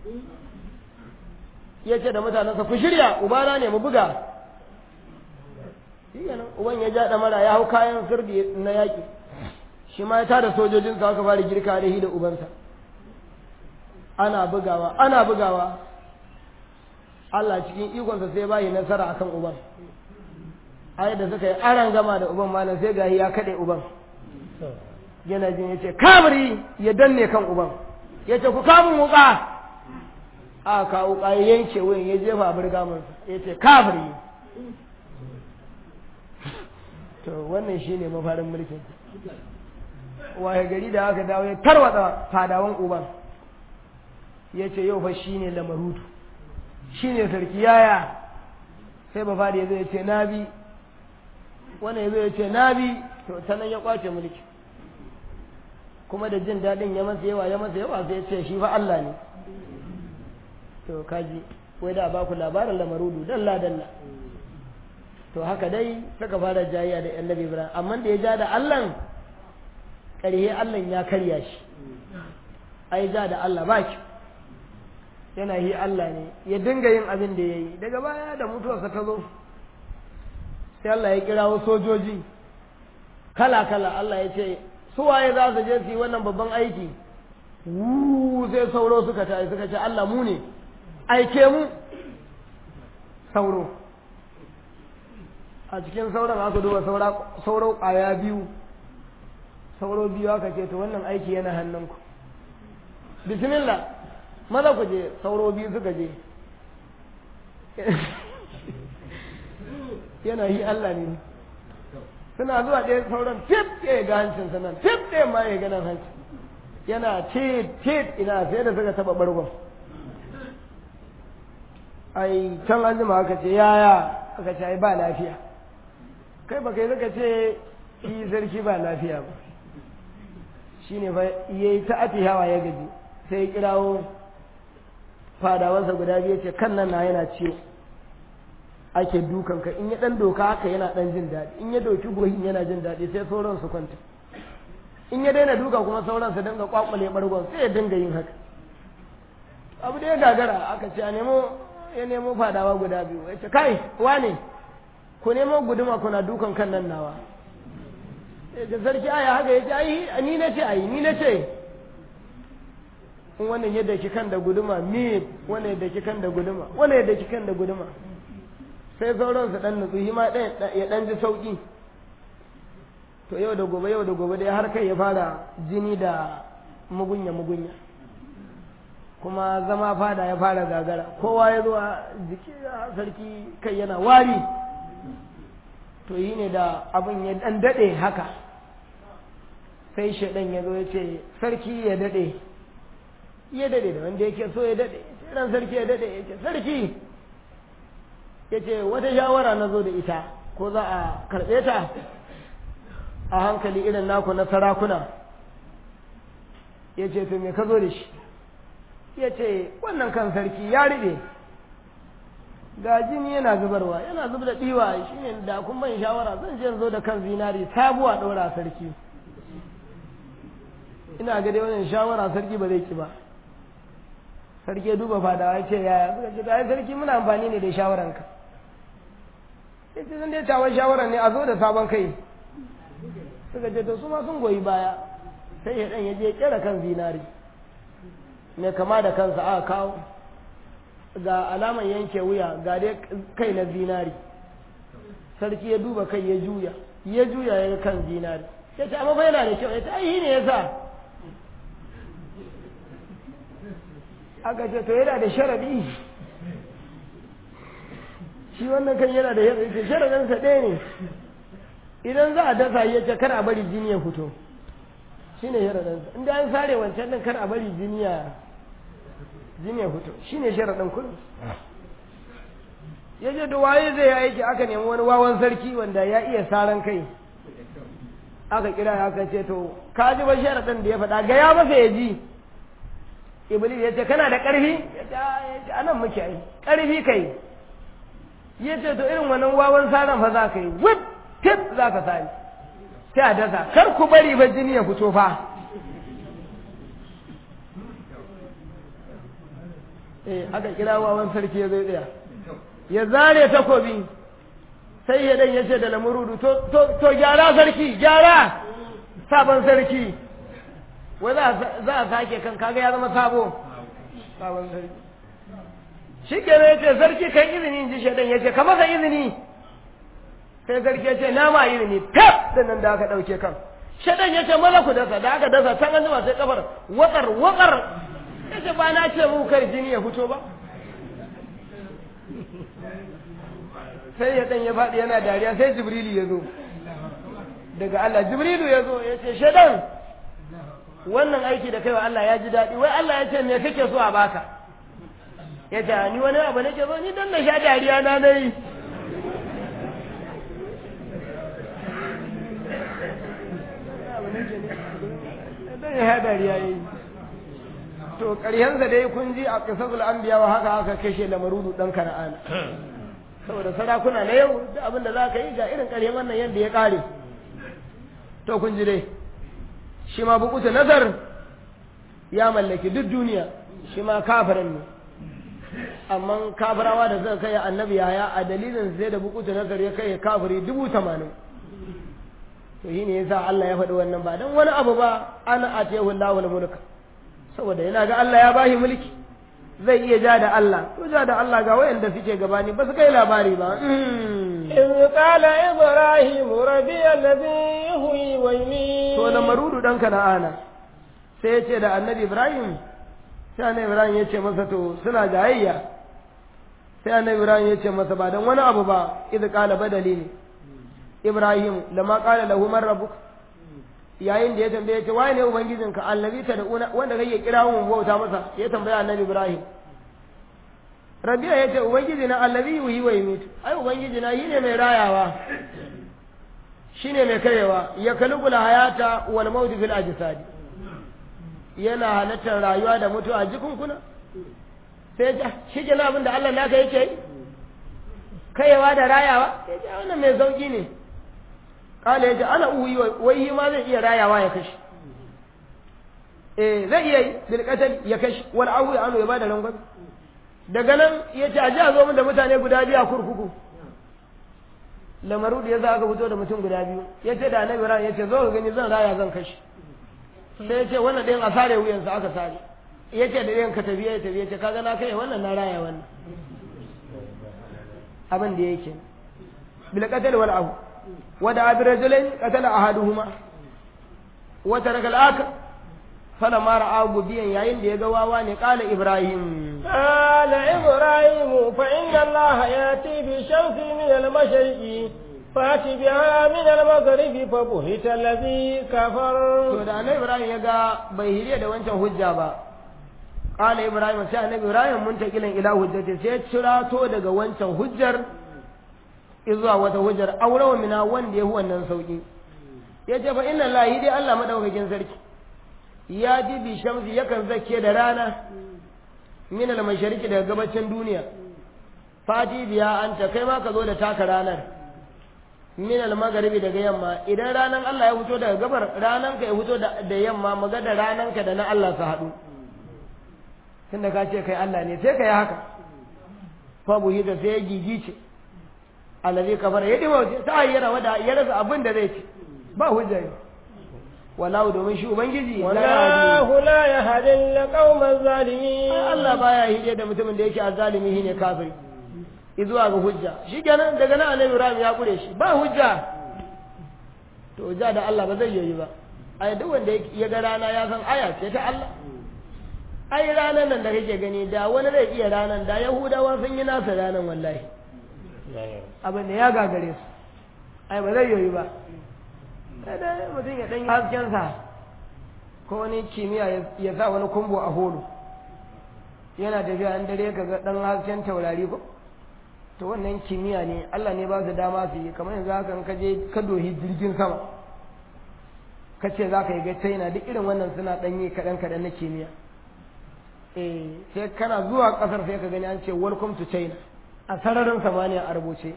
ya ce da mutanensa ku shirya ubana ne mu buga shi nan uban ya ja mara ya hau kayan sirdi na yaƙi shi ma ya tada sojojinsa aka fara girka da shi da ubansa ana bugawa ana bugawa Allah cikin ikonsa sai bayi nasara akan uban ai da suka yi aran gama da uban malam sai gahi ya kaɗe uban yana jin ya ce kamari ya danne kan uban ya ce ku kamun wuka a ka wuka ya yanke wuyan ya jefa birgamansa ya ce kamari to wannan shine mafarin mulkin waye gari da aka dawo ya tarwatsa fadawan uban ya ce yau fa shine lamarutu shine sarki yaya sai ba fadi ya zo ya ce na bi wannan ya zo ya ce na bi to ta nan ya kwace mulki kuma da jin daɗin ya masa yawa ya masa yawa sai ya ce shi fa Allah ne to kaji wai da ba ku labarin lamarudu dalla dalla to haka dai suka fara jayya da annabi Ibrahim amma da ya ja da Allah ƙarhe Allah ya karya shi ai ja da Allah ba ki yana yi Allah ne ya dinga yin abin da ya yi daga baya da mutuwarsa ta zo sai Allah ya kirawo sojoji kala kala Allah ya ce su waye za su je su yi wannan babban aiki Wuu sai sauro suka tayi suka ce Allah mu ne aike mu sauro a cikin sauran aka duba sauro ƙwaya biyu sauro biyu aka ce to wannan aiki yana hannunku bismillah maza ku je sauro biyu suka je yana yi Allah ne suna zuwa ɗaya sauran tif ɗaya ga hancin sanan tif ɗaya ma ya ganin hanci yana tit tit ina sai da suka taɓa bargon ai can an jima aka ce yaya aka ce ai ba lafiya kai ba kai zaka ce shi sarki ba lafiya ba shine fa yayi ta hawa ya gaji sai ya kirawo fadawansa guda biyu ce kan nan na yana ciwo ake dukan ka in ya dan doka haka yana dan jin daɗi in ya doki gohin yana jin daɗi sai sauran su kwanta in ya daina duka kuma sauran su dinga kwakwale bargon sai ya dinga yin haka abu da ya gagara aka ce a nemo ya nemo fadawa guda biyu ya ce kai wane ku nemo guduma kuna dukan kan nan nawa ya ce sarki aya haka ya ce ai ni na ce ai ni na ce in wannan yadda ki kan da guduma mi wannan yadda ki kan da guduma wannan yadda ki kan da guduma sai sauran su dan nutsu ma ɗaya ya dan ji sauki to yau da gobe yau da gobe dai har kai ya fara jini da mugunya mugunya kuma zama fada ya fara gagara kowa ya zo a jiki sarki kai yana wari to yi ne da abin ya dan daɗe haka sai shaɗan ya zo ya ce sarki ya daɗe ya daɗe da wanda yake so ya daɗe ran sarki ya daɗe ya ce sarki ya ce wata shawara na zo da ita ko za a karɓe ta a hankali irin naku na sarakuna ya ce to me ka zo da shi ya ce wannan kan sarki ya riɓe ga jini yana zubarwa yana zub da ɗiwa shi ne da kun ban shawara zan je zo da kan zinari sabuwa ɗora sarki ina ga dai wannan shawara sarki ba zai ki ba sarki ya duba fadawa ya ce yaya suka ce ai sarki muna amfani ne da shawaranka ya ce zan dai tawon shawaran ne a zo da sabon kai suka ce to su ma sun goyi baya sai ya ɗan ya je kera kan zinari mai kama da kansa aka kawo ga alaman yanke wuya ga dai kai na zinari sarki ya duba kai ya juya ya juya ya kan zinari ya ce amma fa yana da kyau ya ce ai ne ya sa aka ce to yana da sharadi shi wannan kan yana da sharadi sharadinsa ɗaya ne idan za a dasa ya ce kar a bari jini ya fito shi ne sharadinsa inda an sare wancan ɗin kar a bari jini ya jini ya fito shi ne sharaɗin kullum ya ce da waye zai aiki aka nemi wani wawan sarki wanda ya iya saran kai aka kira aka ce to ka ji ba sharaɗin da ya faɗa ga ya masa ya ji iblis ya ce kana da ƙarfi ya ce anan muke ai ƙarfi kai ya ce to irin wannan wawan saran fa za ka yi wip tip za ka sani sai a dasa kar ku bari ba jini ya fito fa eh aka kira wawan sarki ya zai tsaya ya zare takobi sai ya dan yace da lamurudu to to to gyara sarki gyara sabon sarki wai za za a sake kan kaga ya zama sabo sabon sarki shi kenan ya ce sarki kan izini in ji shaidan ya ce ka masa izini sai sarki ya ce na ma izini fef da nan da aka ɗauke kan shaidan ya ce maza ku dasa da aka dasa can an jima sai kafar watsar watsar ya ce ba na ce mu kar jini ya fito ba sai ya ɗan ya faɗi yana dariya sai jibrilu ya zo daga Allah jibrilu ya zo ya ce shaidan wannan aiki da kaiwa Allah ya ji daɗi wai Allah ya ce me kake so a baka ya ce ni wani abu nake so ni dan na sha dariya na nayi dan ya sha dariya yayi to ƙaryansa dai kun ji a qisasul anbiya wa haka haka kashe lamarudu dan kana'ana saboda sarakuna na yau duk abin da za ka yi ga irin ƙaryan wannan yadda ya ƙare to kun ji dai shi ma bukuta nazar ya mallaki duk duniya shi ma kafirin ne amma kafirawa da suka kai annabi yaya a dalilin sai da bukuta nazar ya kai kafiri dubu tamanin to shi ne yasa Allah ya faɗi wannan ba don wani abu ba ana atehu Allahu mulka saboda yana ga Allah ya bashi mulki zai iya ja da Allah to ja da Allah ga wayanda suke gabani ba su kai labari ba إذ قال إبراهيم ربي الذي يهوي ويميت to na marudu dan kana'ana sai ya ce da annabi Ibrahim sai annabi Ibrahim ya ce masa to suna jayayya sai annabi Ibrahim ya ce masa ba dan wani abu ba idh qala badali ne Ibrahim lama qala lahu man rabbuk yayin da ya tambaye ce waye ne ubangijinka allazi ta da wanda kake kira mun bauta masa ya tambaya annabi Ibrahim Rabi'a ya ce ubangiji na allazi yuhi wa yumitu ai ubangiji na shine mai rayawa shine mai karewa ya kalubul hayata wal maut fil ajsad yana halattar rayuwa da mutuwa a jikunkuna sai ja shi ke abin da Allah naka yake yi kayewa da rayawa sai ja wannan mai sauki ne kala yace ana uyi wai ma zai iya rayawa ya kashi eh zai iya yi bil ya kashi wal awu anu ya bada rangwame daga nan ya ce a ji a zo min da mutane guda biyu a kurkuku lamaru da ya za aka fito da mutum guda biyu ya ce da annabi ran ya ce zo ka gani zan raya zan kashi sai ya ce wannan ɗayan a sare wuyansa aka sare ya ce da ɗayan ka tafiya ya tafiya ce kaga na kai wannan na raya wannan abin da yake bil qatl wal afu wa da abi rajulain qatala ahaduhuma wa taraka al akhar فلما رأى مبيا يعين دي غواوا ne قال إبراهيم قال إبراهيم فإن الله يأتي بالشمس من المشرق فأتي بها من المغرب فبهت الذي كفر to da annabi Ibrahim ya ga bai hiriya da wancan hujja ba qala Ibrahim sai annabi Ibrahim mun ta kilan ila hujjati sai cirato daga wancan hujjar izuwa wata hujjar aurawa mina wanda yahu wannan sauki yace fa inna lahi dai Allah madaukakin sarki ya ji bi shamsi yakan zake da rana min al mashariki daga gabacin duniya fati biya anta kai ma ka zo da taka ranar min al magharibi daga yamma idan ranan Allah ya fito daga gabar ranan ka ya fito da yamma maga da ranan ka da na Allah su haɗu tunda ka ce kai Allah ne sai ka yi haka fa buhi da sai ya gigice allazi kafara ya dima ta ayyana wada ya rasa abin da zai ci ba hujja wallahu domin shi ubangiji wallahu la yahdi al-qawm az-zalimin Allah baya hije da mutumin da yake azzalimi shine kafiri izuwa ga hujja shikenan daga nan annabi Ibrahim ya kure shi ba hujja to ja da Allah ba zai yi ba ai duk wanda ya ga rana ya san aya ce ta Allah ai ranan nan da kake gani da wani zai iya ranan da Yahudawa sun yi nasa ranan wallahi abin da ya gagare su ai ba zai yi ba sai dai mutum ya ɗan haskensa ko wani kimiyya ya sa wani kumbo a holo yana tafiya an dare ka ga ɗan hasken taurari ko to wannan kimiyya ne Allah ne ba su dama su yi kamar yanzu haka ka je ka dohi jirgin sama ka ce za ka yi ga china duk irin wannan suna ɗan yi kaɗan kaɗan na kimiyya eh sai kana zuwa ƙasar sai ka gani an ce welcome to china a sararin samaniya a rubuce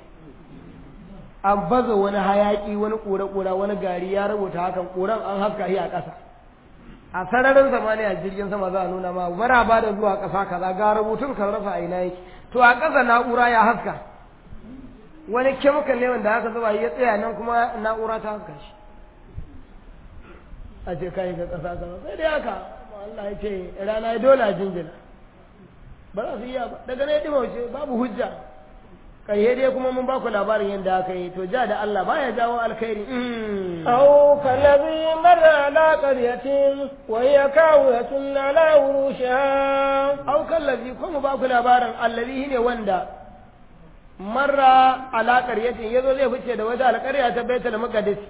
an baza wani hayaki wani ƙura-ƙura wani gari ya rubuta hakan ƙuran an haska shi a ƙasa a sararin samaniya jirgin sama za a nuna ma maraba da zuwa ƙasa kaza ga rubutun kan rasa a ina yake to a ƙasa na'ura ya haska wani kemikal ne wanda aka zuba ya tsaya nan kuma na'ura ta haska shi a ce kai ga ƙasa kaza sai dai haka Allah ya ce rana ya dole a jinjina ba za su iya ba daga na ya wuce babu hujja ƙarshe dai kuma mun baku labarin yadda aka yi to ja da Allah baya jawo alkhairi أو كالذي مر على قرية وهي كاوية على عروشها au kallazi ko mu baku labarin allazi ne wanda marra ala qaryatin yazo zai fice da wata alƙarya ta baitul maqdis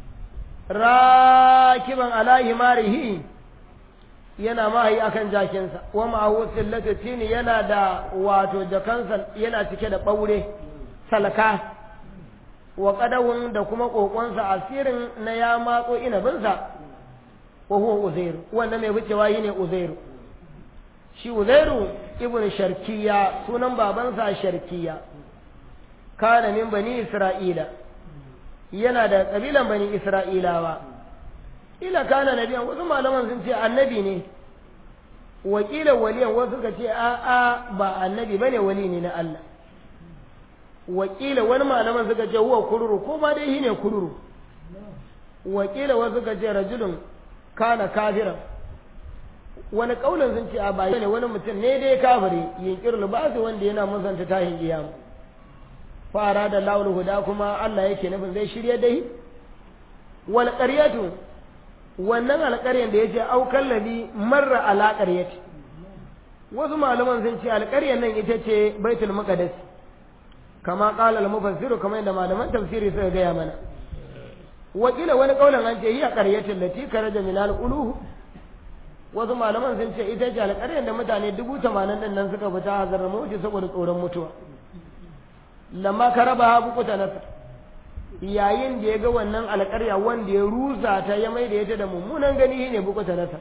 rakiban ala himarihi yana mahayi akan jakinsa wa ma'ahu sillatu tini yana da wato jakansa yana cike da ɓaure salka wa qadawun da kuma kokonsa asirin na ya matso inabinsa wa huwa uzairu wanda mai wucewa ne uzairu shi uzairu ibn sharkiya sunan babansa sharkiya kana min bani isra'ila yana da kabilan bani isra'ilawa ila kana nabiyan wasu malaman sun ce annabi ne wakila waliyan wasu suka ce a a ba annabi bane wali ne na Allah wakila wani malaman suka ce huwa kururu ko ma dai shine kururu wakila wasu suka ce rajulun kana kafira wani kaulin sun ce a ba ne wani mutum ne dai kafiri yinkir libasu wanda yana musanta tahin kiyama fara da laul huda kuma Allah yake nufin zai shirye dai wal qaryatu wannan alƙaryan da yace au kallabi marra ala qaryati wasu malaman sun ce alƙaryan nan ita ce baitul maqdis kama qala al mufassiru kamar yadda malaman tafsiri suka gaya mana wakila wani kaulan an ce hiya qaryatul lati karaja min al uluh wasu malaman sun ce ita ce alƙaryar da mutane dubu tamanin ɗin nan suka fita hazar mawuce saboda tsoron mutuwa lamma ka raba ha bukuta nasa yayin da ya ga wannan alƙarya wanda ya rusa ta ya mai da ita da mummunan gani shi ne bukuta nasa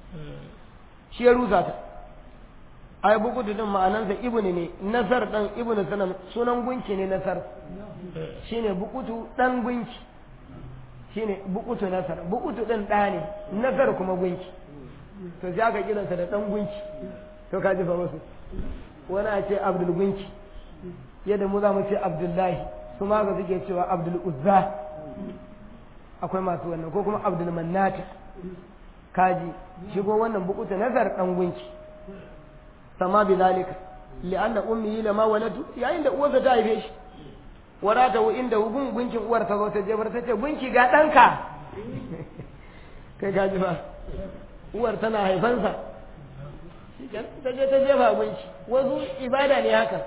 shi ya rusa ta ai bukutu din ma'anansa ibnu ne nasar dan ibnu sanan sunan gunki ne nasar shine bukutu dan gunki shine bukutu nasar bukutu din ɗa ne nasar kuma gunki to sai aka kiransa da dan gunki to ka ji fa wasu wani a ce abdul gunki yadda mu za mu ce abdullahi su ma ga suke cewa abdul uzza akwai masu wannan ko kuma abdul mannata kaji shigo wannan bukuta nazar dan gunki sama bi zalika li'anna ummi lama waladu yayin da uwarsa ta haife shi warata wa inda gun gunkin uwar ta zo ta jefar ta ce gunki ga danka kai kaji fa uwar tana haifansa ta je ta jefa gunki wasu ibada ne haka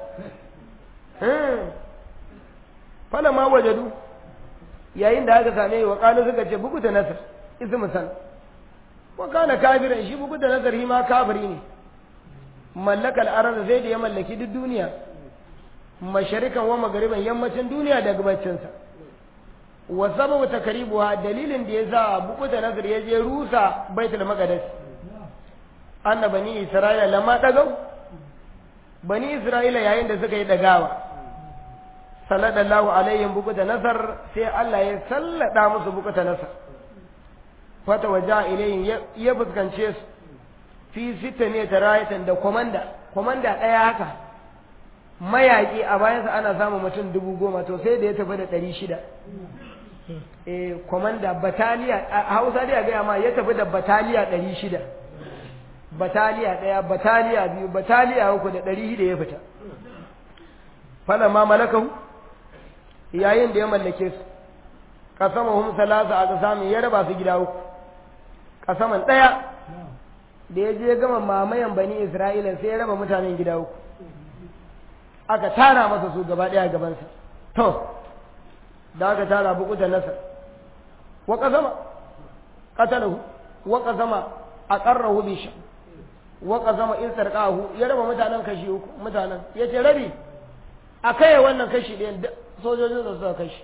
fala ma wajadu yayin da aka same wa kalu suka ce bugu da nasar ismu san wa kana kafiran shi bugu da nasar shi ma kafiri ne mallakal arab sai da ya mallaki duk duniya masharikan wa magariban yammacin duniya da gabacinsa wa sababu takribuha dalilin da ya sa bugu da nasar ya je rusa baitul maqdis anna bani isra'ila lamma dagau bani isra'ila yayin da suka yi dagawa sallallahu alaihim bukuta nasar sai Allah ya sallada musu bukuta nasar fata waja ilayhim ya fuskance su fi sita ne ta rayatan da komanda komanda ɗaya haka mayaƙi a bayansa ana samun mutum dubu goma to sai da ya tafi da ɗari shida eh komanda bataliya a hausa dai a gaya ma ya tafi da bataliya ɗari shida bataliya ɗaya bataliya biyu bataliya uku da ɗari shida ya fita fala ma malakahu yayin da ya mallake su kasama hum salasa a kasamin ya raba su gida uku kasaman ɗaya da ya je gama mamayan bani isra'ila sai ya raba mutanen gida uku aka tara masa su gaba ɗaya gabansa to da aka tara bukuta nasar wa kasama qatalahu wa kasama aqarrahu bi sha wa kasama in sarqahu ya raba mutanen kashi uku mutanen yace rabi a kai wannan kashi ɗayan sojojin da suka kashi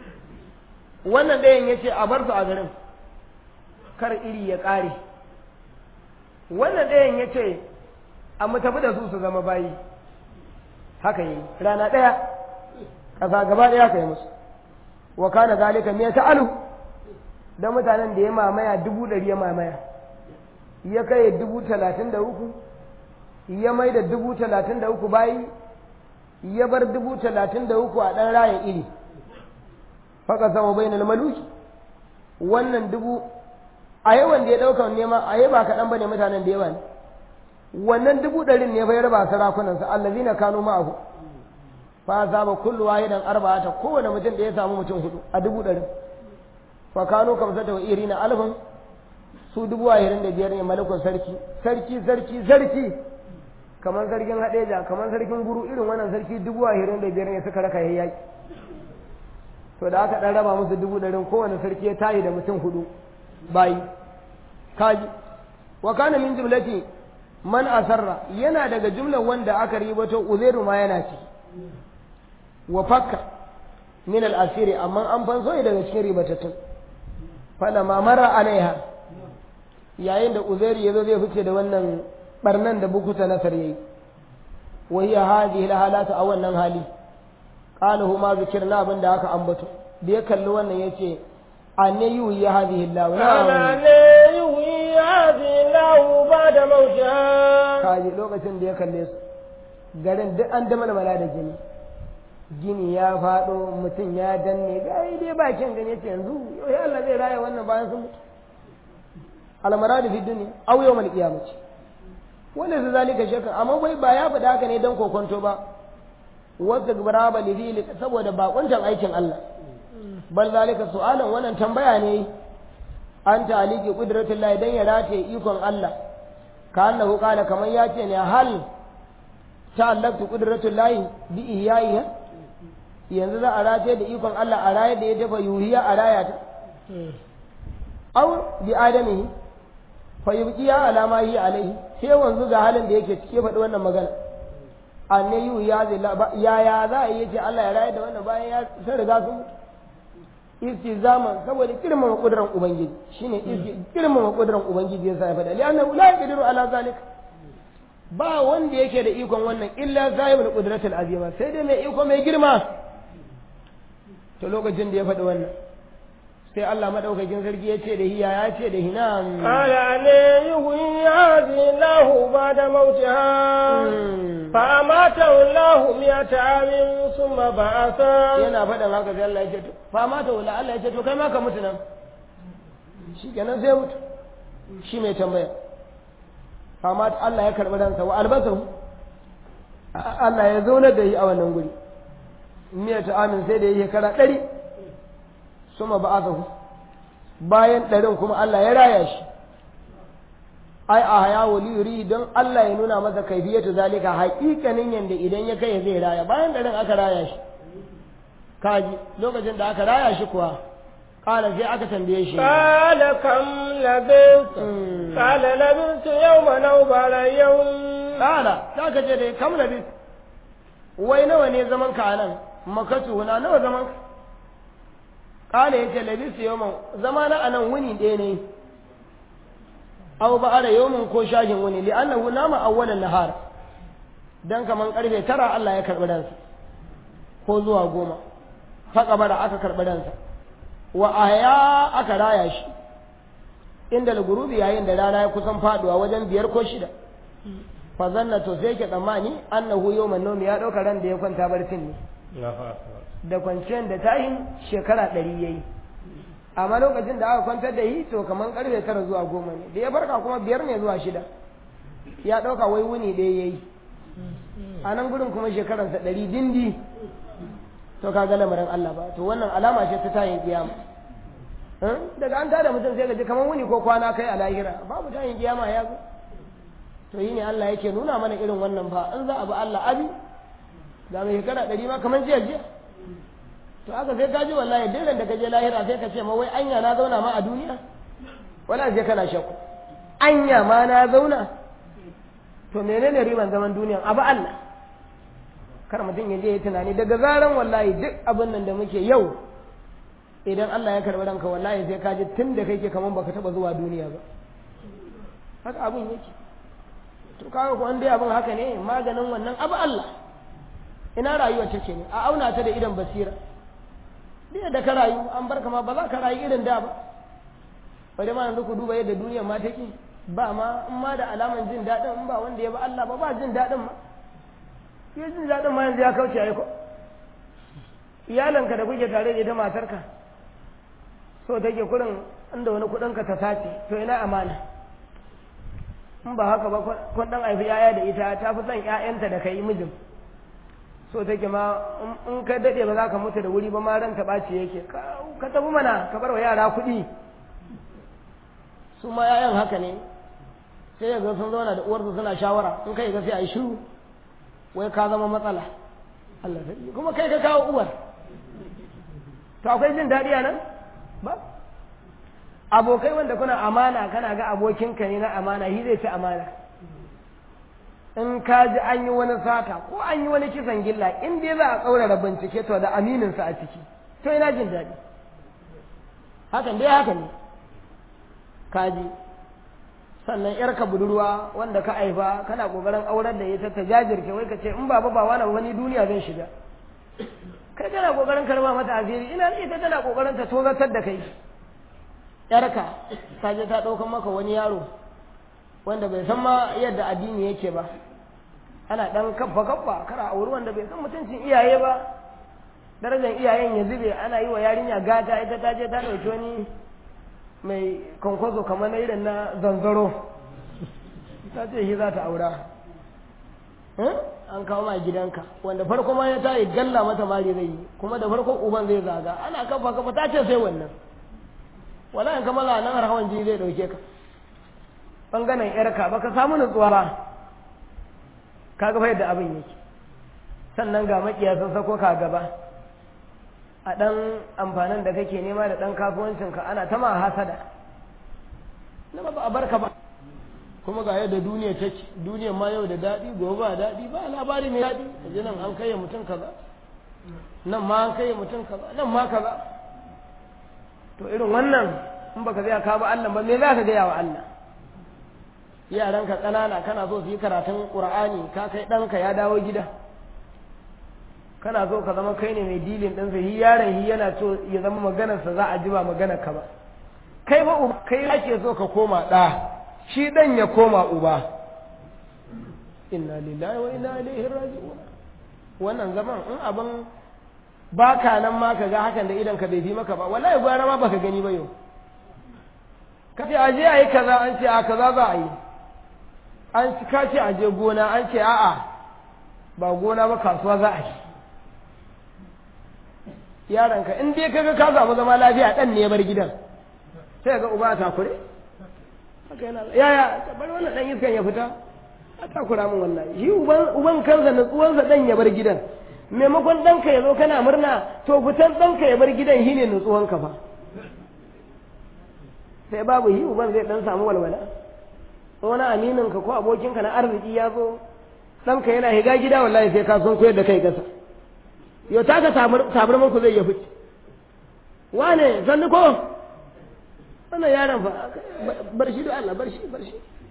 wannan ɗayan ya ce a bar su a garin kar iri ya ƙare wannan ɗayan ya ce a mu tafi da su su zama bayi haka yi rana ɗaya ƙasa gaba ɗaya ka yi musu wa kana zalika me ta alu da mutanen da ya mamaya dubu ɗari ya mamaya ya kai dubu talatin da uku ya mai da dubu talatin da uku bayi ya bar dubu talatin da uku a ɗan rayan iri faka sama bai na maluki wannan dubu a yawan da ya ɗauka nema a yi ba kaɗan ba ne mutanen da yawa ne wannan dubu ɗarin ne bai raba sarakunansa allazina kanu ma'ahu fa saba kullu wahidan arba'ata kowane mutum da ya samu mutum hudu a dubu ɗarin fa kanu kamsata wa irina alfin su dubu ashirin da biyar ne malakun sarki sarki sarki sarki kamar sarkin haɗeja kamar sarkin guru irin wannan sarki dubu ashirin da biyar ne suka raka yayi to da aka ɗan raba musu dubu ɗarin kowane sarki ya tayi da mutum hudu bayi kaji wa kana min jumlati man asarra yana daga jumlar wanda aka ribato uzairu ma yana ci wa fakka min al-asiri amma an fanso ne daga cikin ribatattun fala ma mara alaiha yayin da uzairu yazo zai fice da wannan barnan da bukuta nasar yayi wa hiya hadhihi al-halatu a wannan hali qalahu ma zikirna abin da aka ambato da ya kalli wannan yace anne yuhi ya hadhihi Allah ana ne yuhi hadhihi Allah ba da mauta kaji lokacin da ya kalle su garin duk an da mala da gini gini ya faɗo mutum ya danne gai dai bakin gani yace yanzu yau ya Allah zai raya wannan bayan sun mutu almaradu fi dunya aw yawmal qiyamah wanda su zalika shakka amma bai ba ya faɗa haka ne dan kokonto ba wata gubara ba lidili saboda bakuntan aikin Allah bal zalika su'alan wannan tambaya ne an taliki qudratul lahi dan ya rataye ikon Allah ka annahu qala kaman ya ce ne hal ta'allaqtu qudratul lahi bi ihya'iha yanzu za a rataye da ikon Allah a raye da ya dafa yuhiya a raya ta aw bi adamihi fa yubqiya ala ma hi alaihi sai wanzu ga halin da yake cike faɗi wannan magana anne yu ya zai ya ya za a yi ce Allah ya raye da wannan bayan ya sun riga sun mutu istizaman saboda girmama kudurar ubangiji shine girmama kudurar ubangiji yasa ya faɗa li annahu la yaqdiru ala zalika ba wanda yake da ikon wannan illa zahibul qudratul azima sai dai mai iko mai girma to lokacin da ya faɗi wannan sai Allah madaukakin sarki ya ce da hiya ya ce da hina qala ne yuhyi hadhihi lahu ba'da mautiha fa amata lahu miyata amin summa ba'atha yana faɗin haka sai Allah ya ce to fa amata wala Allah ya ce to kai ma ka mutu nan shikenan sai mutu shi mai tambaya fa amata Allah ya karɓi ransa wa albasahu Allah ya zauna da yi a wannan guri miyata amin sai da yi shekara ɗari suma ba azahu bayan ɗarin kuma Allah ya raya shi ai a haya wali yuri don Allah ya nuna masa kaifiyatu zalika haƙiƙanin yanda idan ya kai zai raya bayan ɗarin aka raya shi kaji lokacin da aka raya shi kuwa qala sai aka tambaye shi qala kam labist qala labist yawman aw ba'da yawm qala ta ka je da kam labist wai nawa ne zaman ka anan makatu na nawa zaman ka kala yace labisu yawman zama na anan wuni ɗaya ne aw ba ara yawmin ko shashin wuni li annahu nama awwalan nahar dan kaman karfe tara Allah ya karbi ransa ko zuwa goma fa kabara aka karbi ransa wa ahya aka raya shi inda al-gurubi yayin da rana ya kusan faduwa wajen biyar ko shida fa zanna to sai ke tsammani annahu yawman nawmi ya dauka ran da ya kwanta barcin ne da kwanciyar da tayin shekara ɗari ya yi amma lokacin da aka kwantar da yi to kamar karfe tara zuwa goma ne da ya farka kuma biyar ne zuwa shida ya ɗauka wai wuni ɗaya ya yi a nan gudun kuma shekararsa ɗari dindi to ka ga lamarin Allah ba to wannan alama ce ta tayin kiyama daga an tada mutum sai ka ji kamar wuni ko kwana kai a lahira babu tayin kiyama ya zo to yi ne Allah yake nuna mana irin wannan fa in za a bi Allah abi ga mai shekara ɗari ma kamar jiya jiya to aka sai ka ji wallahi duk da ka je lahira sai ka ce ma wai anya na zauna ma a duniya wala sai kana shakku anya ma na zauna to menene riban zaman duniya abu Allah kar mutum ya je ya tunani daga zaran wallahi duk abin nan da muke yau idan Allah ya karɓi ranka wallahi sai ka ji tun da kake kaman baka taba zuwa duniya ba haka abin yake to kaga ko an dai abin haka ne maganin wannan abu Allah ina rayuwar take ne a auna ta da idan basira duk da ka rayu an bar ma ba za ka rayu irin da ba bari ma yanzu ku duba yadda duniyar ma take ba ma in ma da alaman jin daɗin in ba wanda ya ba Allah ba ba jin daɗin ma ya jin daɗin ma yanzu ya kauce ai ko iyalanka da kuke tare da ita matarka so take kurin inda wani kuɗinka ta sace to ina amana in ba haka ba kun dan haifi yaya da ita ta fi son ƴaƴanta da kai mijin so take ma in ka dade ba za ka mutu da wuri ba ma ranta ɓaci yake ka tafi mana ka bar wa yara kuɗi su ma ƴaƴan haka ne sai ya ga sun zauna da uwarsu suna shawara in kai ga sai a yi shiru wai ka zama matsala Allah sai kuma kai ka kawo uwar to akwai jin daɗi a nan ba abokai wanda kuna amana kana ga abokinka ne na amana shi zai ci amana in ka ji an yi wani sata ko an yi wani kisan gilla in dai za a tsaurara bincike to da amininsa a ciki to ina jin daɗi hakan dai haka ne ka ji sannan yarka budurwa wanda ka aifa kana kokarin aurar da ita ta jajirce wai ka ce in baba ba wani wani duniya zan shiga kai kana kokarin karba mata asiri ina ita tana kokarin ta tozatar da kai yarka ta je ta ɗaukan maka wani yaro wanda bai san ma yadda addini yake ba ana ɗan kaffa kaffa kara auri wanda bai san mutuncin iyaye ba darajar iyayen ya zube ana yi wa yarinya gata ita ta je ta ɗauki wani mai kwankwazo kamar na irin na zanzaro ta ce shi za ta aura an kawo ma gidanka wanda farko ma ya tayi galla mata mari zai yi kuma da farko uban zai zaga ana kafa kafa ta ce sai wannan wala in kamala nan har hawan jini zai dauke ka bangaren yarka baka samu nutsuwa ba ka ga yadda abin yake sannan ga makiya sun sako ka gaba a dan amfanin da kake nema da dan kasuwancin ka ana ta ma hasada na ba a barka ba kuma ga yadda duniya take duniya ma yau da daɗi gobe ba daɗi ba labari mai daɗi kaje nan an kai mutum kaza nan ma an kai mutum kaza nan ma kaza to irin wannan in baka zai ka ba Allah ba me za ka gaya wa Allah yaranka ƙanana kana so su yi karatun Qur'ani ka kai ɗanka ya dawo gida kana so ka zama kai ne mai dilin ɗin sa hi yaron hi yana so ya zama maganarsa za a ji ba maganar ka ba kai ba uba kai ake so ka koma ɗa shi ɗan ya koma uba inna lillahi wa inna ilaihi raji'un wannan zaman in abin ba ka nan ma ka ga hakan da idan ka bai fi maka ba wallahi gwara ma baka gani ba yau ka ce aje a yi kaza an ce a kaza za a yi an ka ce aje gona an ce a'a ba gona ba kasuwa za a yi yaranka in dai kaga ka samu zama lafiya dan ne ya bar gidan sai ga uba ta kure haka yana yaya bari wannan dan iskan ya fita a takura min wallahi shi uban uban kansa natsuwansa dan ya bar gidan maimakon ɗanka ya zo kana murna to fitan ɗanka ya bar gidan shi ne nutsuwanka fa sai babu yi uban zai ɗan samu walwala wani amininka ko abokinka na arziki ya zo ɗanka yana higa gida wallahi sai ka son koyar da kai gasa yau taka tabarman ku zai ya fice wane sannu ko wannan yaron fa bar shi da Allah bar shi bar shi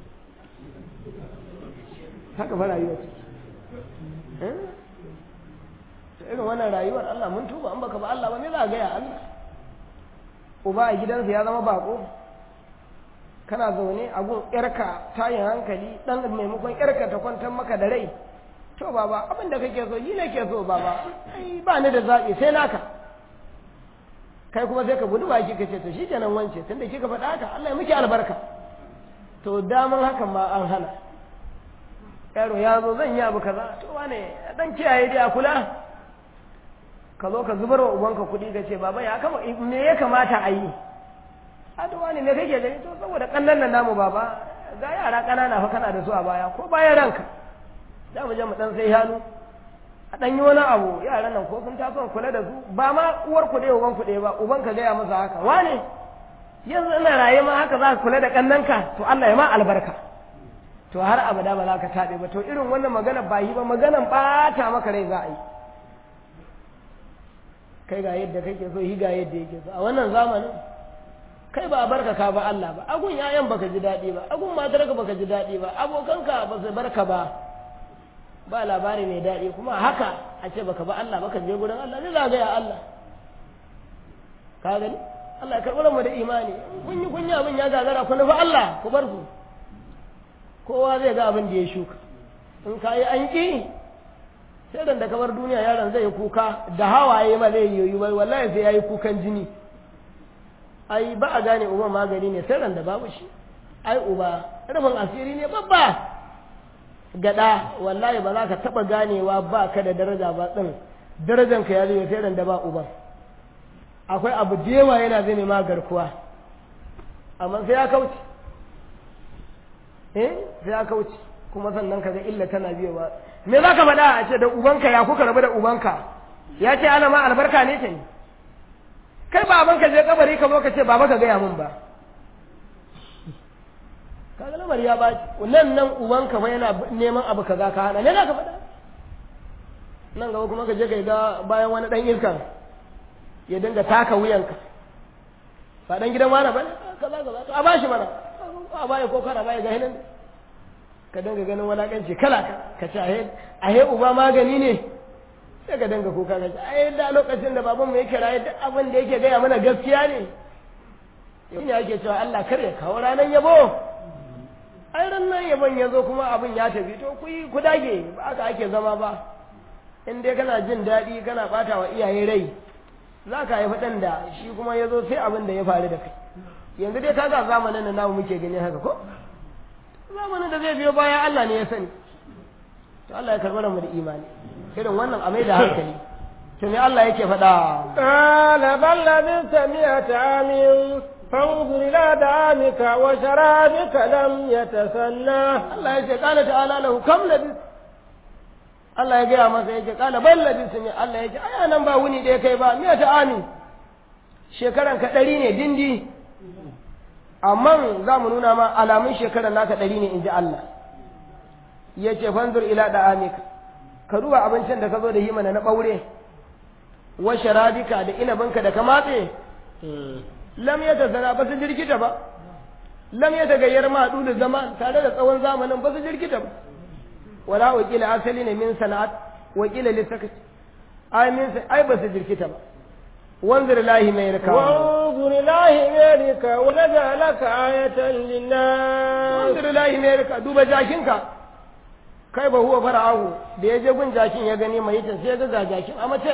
haka fa rayuwa ce irin wannan rayuwar Allah mun tuba an baka ba Allah ba me za a gaya Allah uba a gidansa ya zama bako kana zaune a gun yarka tayin hankali dan maimakon yarka ta kwantar maka da rai to baba abin da kake so yi ne ke so baba ai ba ni da zaɓi sai naka kai kuma sai ka gudu baki ka ce to shikenan wance tunda kika faɗa haka Allah ya miki albarka to daman hakan ma an hana yaro ya zo zan yi abu kaza to wane dan kiyaye dai a kula ka zo ka zubar wa ubanka kuɗi ka ce baba ya kama me ya kamata a yi aduwa ne me kake gani to saboda kannan nan namu baba ga yara ƙanana fa kana da su a baya ko bayan ranka za mu je mu dan sai hannu a dan yi wani abu yaran nan ko sun taso kula da su ba ma uwar ku ɗaya uban ku ɗaya ba uban ka gaya masa haka wane yanzu ina raye ma haka za ka kula da kannanka to Allah ya ma albarka to har abada ba za ka taɓe ba to irin wannan magana ba yi ba maganan ɓata maka rai za a yi kai ga yadda kake so shi ga yadda yake so a wannan zamanin kai ba a barka ka ba Allah ba agun yayan baka ji daɗi ba agun matarka baka ji daɗi ba abokanka ba su barka ba ba labari mai daɗi kuma haka a ce baka ba Allah baka je gurin Allah zai zagaya Allah ka gani Allah ya karɓi mu da imani kun yi kunya abin ya gagara ku nufi Allah ku bar su kowa zai ga abin da ya shuka in ka yi an ƙi sai dan da kamar duniya yaron zai kuka da hawaye ma zai yoyi bai wallahi sai yayi kukan jini ai ba a gane umar magani ne sai da babu shi ai uba rufin asiri ne babba gada wallahi ba za ka taba ganewa ba ka da daraja ba din darajan ka ya zai sai da ba uban akwai abu da yawa yana zai ma garkuwa amma sai ya kauce eh sai ya kauce kuma sannan ka ga illa tana biyowa me za ka faɗa a ce da ubanka ya kuka rabu da ubanka ya ce ana ma albarka ne ta ne kai ba ka je kabari ka zo ka ce baba ka gaya min ba kaga lamar ya ba nan nan ubanka fa yana neman abu kaza ka hana me za ka faɗa nan gaba kuma ka je ka ga bayan wani dan iskan ya dinga taka wuyanka ba dan gidan wani ba kaza kaza to a bashi mana a baya ko kana baya ga hinan ka dinga ganin walakanci kala ka ce ahe ahe uba magani ne sai ka dinga kuka ka ce ai da lokacin da baban mu yake raye duk abin da yake gaya mana gaskiya ne yau ne ake cewa Allah kar ya kawo ranar yabo ai ran nan yabon ya zo kuma abin ya tafi to ku yi ku dage ba haka ake zama ba in dai kana jin daɗi kana ɓata wa iyaye rai za ka haifi ɗan da shi kuma ya zo sai abin da ya faru da kai yanzu dai kaga zamanin da namu muke gani haka ko zamanin da zai biyo bayan Allah ne ya sani to Allah ya karɓar mu da imani irin wannan a mai da hankali to me Allah yake faɗa qala bal labista mi'ata amin fanzur ila da'amika wa sharabika lam yatasanna Allah ya ce qala ta'ala lahu kam labis Allah ya gaya masa ya ce qala bal labis mi Allah ya ce ai nan ba wuni da ya kai ba mi'ata amin shekaran ka ɗari ne dindi amma za mu nuna ma alamun shekarar naka ɗari ne in ji Allah ya ce fanzur ila da amika ka duba abincin da ka zo da yi mana na ɓaure wa sharabika da inabinka da ka matse lam ya ta zana ba su jirkita ba lam ya ta gayyar maɗu da zama tare da tsawon zamanin ba su jirkita ba wala wakila asali ne min sana'at wakila lissakat ai min ai ba su jirkita ba وانظر الله ميرك وانظر الله ميرك ونجعلك آية للناس وانظر الله ميرك دوب جاكينك kai ba huwa fara'ahu da ya je gun jakin ya gani mai ta sai ga jakin a mace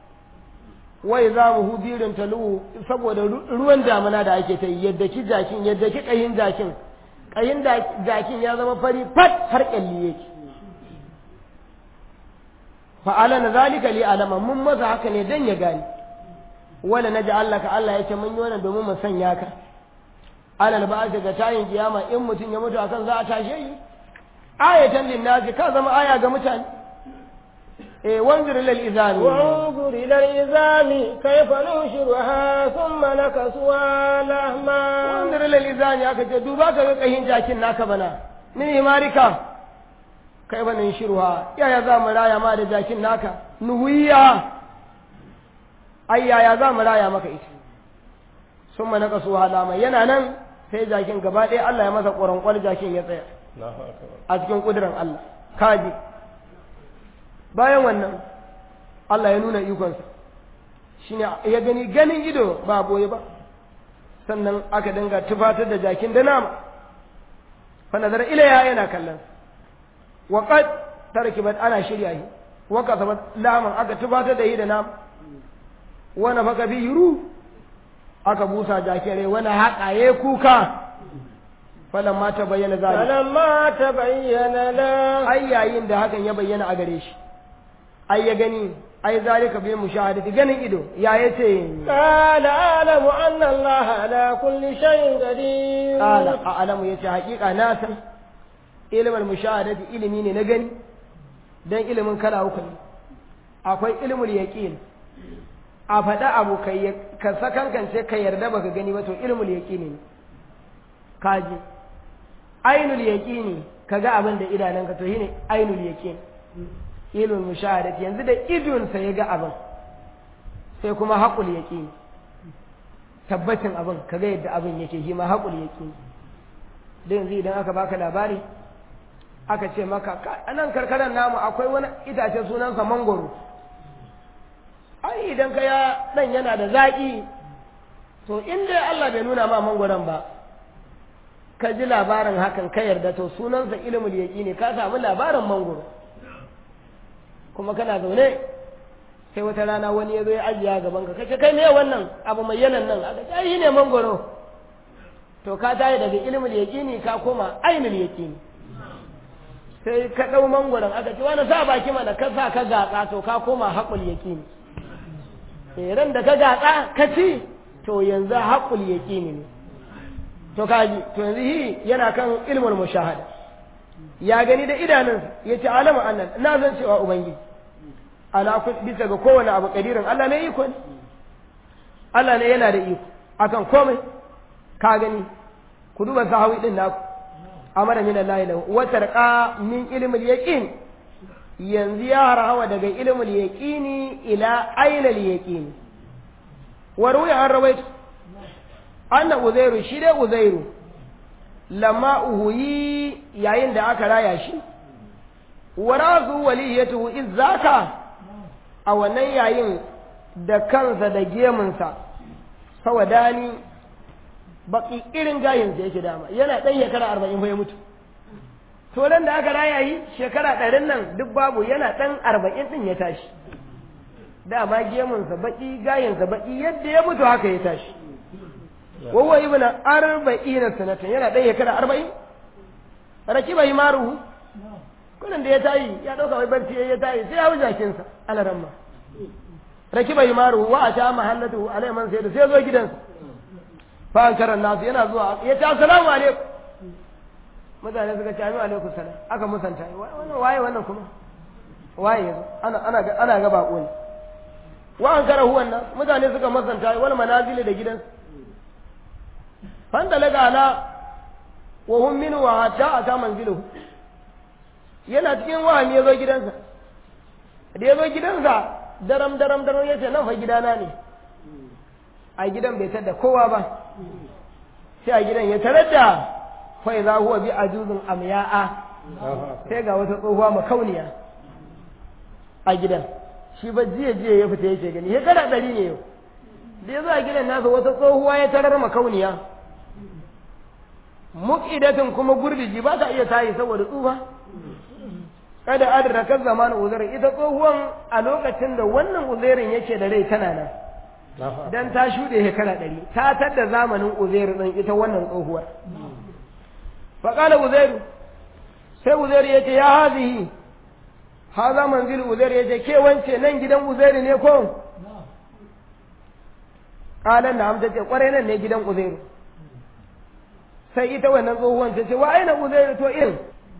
wai za mu hubirin talu saboda ruwan damina da ake ta yadda ki jakin yadda ki kayin jakin kayin jakin ya zama fari fat har kyalli yake fa'ala na zalika li alama mun maza haka ne dan ya gani wala na ka Allah ya ce mun yi wannan domin mu sanya ka alal ba ga tayin kiyama in mutum ya mutu akan za a tashe shi ayatan linnasi ka zama aya ga mutane eh wanzur lil izami وانظر إلى العظام كيف ننشرها ثم نكسوها لحما wanzur lil izami aka ce duba ka ga kahin jakin naka bana ni himarika kai ba nan shirwa yaya za mu raya ma da jakin naka nuhuya ai yaya za mu raya maka ita sun mana kaso halama yana nan sai jakin gaba ɗaya Allah ya masa ƙwaron jakin ya tsaya a cikin ƙudurin Allah kaji bayan wannan Allah ya nuna ikonsa shine ya gani ganin ido ba boye ba sannan aka dinga tufatar da jakin da nama fa nazar ilaya yana kallon wa qad tarkibat ana shirya shi wa kasabat laman aka tufatar da shi da nama wani faka bi yuru aka busa jakirai wani haƙa ya kuka falan ma ta bayyana zalika فلما تبين له ai yayin da hakan ya bayyana a gare shi ai ya gani ai zalika bil mushahadati ganin ido ya yace قال أعلم أن الله على كل شيء قدير qala a'lamu yace haƙiƙa na san ilmul mushahadati ilimi ne na gani dan ilimin kala uku ne akwai ilmul yaqin a faɗa abu kai ka sakankance ka yarda baka gani ba to ilmul yaqini ne kaji ainul yaqini kaga abin da idananka to shine ainul yaqin ilmul mushahadati yanzu da idon sa ya ga abin sai kuma haƙul yaqini tabbacin abin kaga yadda abin yake shi ma haƙul yaqini da yanzu idan aka baka labari aka ce maka "Ka- a nan karkarar namu akwai wani itace sunansa mangoro ai idan ka ya dan yana da zaƙi to in dai Allah bai nuna ma mangoron ba ka ji labarin hakan ka yarda to sunansa ilmul ne ka samu labarin mangoro kuma kana zaune sai wata rana wani ya zo ya ajiya gaban ka kace kai me wannan abu mai yanan nan aka ce ai ne mangoro to ka tayi daga ilmul yaqini ka koma ainul yaqini sai ka dau mangoron aka ce wani sa baki mana ka sa ka gatsa to ka koma haƙul yaqini eh ran da ka gatsa ka ci to yanzu haƙul yaqini ne to kaji to yanzu hi yana kan ilmul mushahada ya gani da idanunsa ya ce alama annan na zan cewa ubangiji ala bisa ga kowane abu kadirin Allah ne iko ne Allah ne yana da iko akan komai ka gani ku duba sahawi din naku amara min Allah lahu wa tarqa min ilmil yaqin yanzu ya harawa daga ilmul yaqini ila ainal yaqini wa ruya an rawaitu anna uzairu shi dai uzairu lamma uhuyi yayin da aka raya shi wa razu waliyatu izzaka a wannan yayin da kansa da gemunsa sawadani baki irin gayin da yake dama yana ɗan shekara arba'in bai mutu to nan da aka raya yi shekara ɗarin nan duk babu yana ɗan arba'in ɗin ya tashi dama gemunsa baki gayinsa baki yadda ya mutu haka ya tashi wawa ibn arba'in sanatan yana ɗan shekara arba'in rakiba himaruhu kullum da ya tayi ya ɗauka wai barci ya tayi sai ya wuce jakinsa alaramma rakiba himaruhu wa a ta mahallatu alai man sai da sai zo gidansa fa an karan nasu yana zuwa ya ce assalamu alaikum mutane suka ce amin alaikum salam aka musanta wannan waye wannan kuma waye yazo ana ana ga ana ga bako ne wa an kara huwan nan mutane suka musanta wal manazili da gidansa fanda laga ala wa hum min wa hatta ata manziluhu yana cikin wahami ya zo gidansa da ya zo gidansa daram daram daram ya ce nan fa gidana ne a gidan bai tada kowa ba sai a gidan ya tarar da fa idza huwa bi ajuzun amya'a sai ga wata tsohuwa makauniya a gidan shi ba jiya jiya ya fita yake gani ya kada dari ne yau da ya zo a gidan nasa wata tsohuwa ya tarar makauniya muqidatin kuma gurdiji ba ta iya tayi saboda tsufa kada adraka zaman uzair ita tsohuwan a lokacin da wannan uzairin yake da rai tana nan dan ta shuɗe shekara ɗari ta tadda zamanin uzairu ɗin ita wannan tsohuwar faƙala uzairu sai uzairu ya ce ya hazihi ha za manzil uzairu ya ce ke wance nan gidan uzairu ne ko ƙalan na amsa ce ƙwarai nan ne gidan uzairu sai ita wannan tsohuwan ta ce wa aina uzairu to in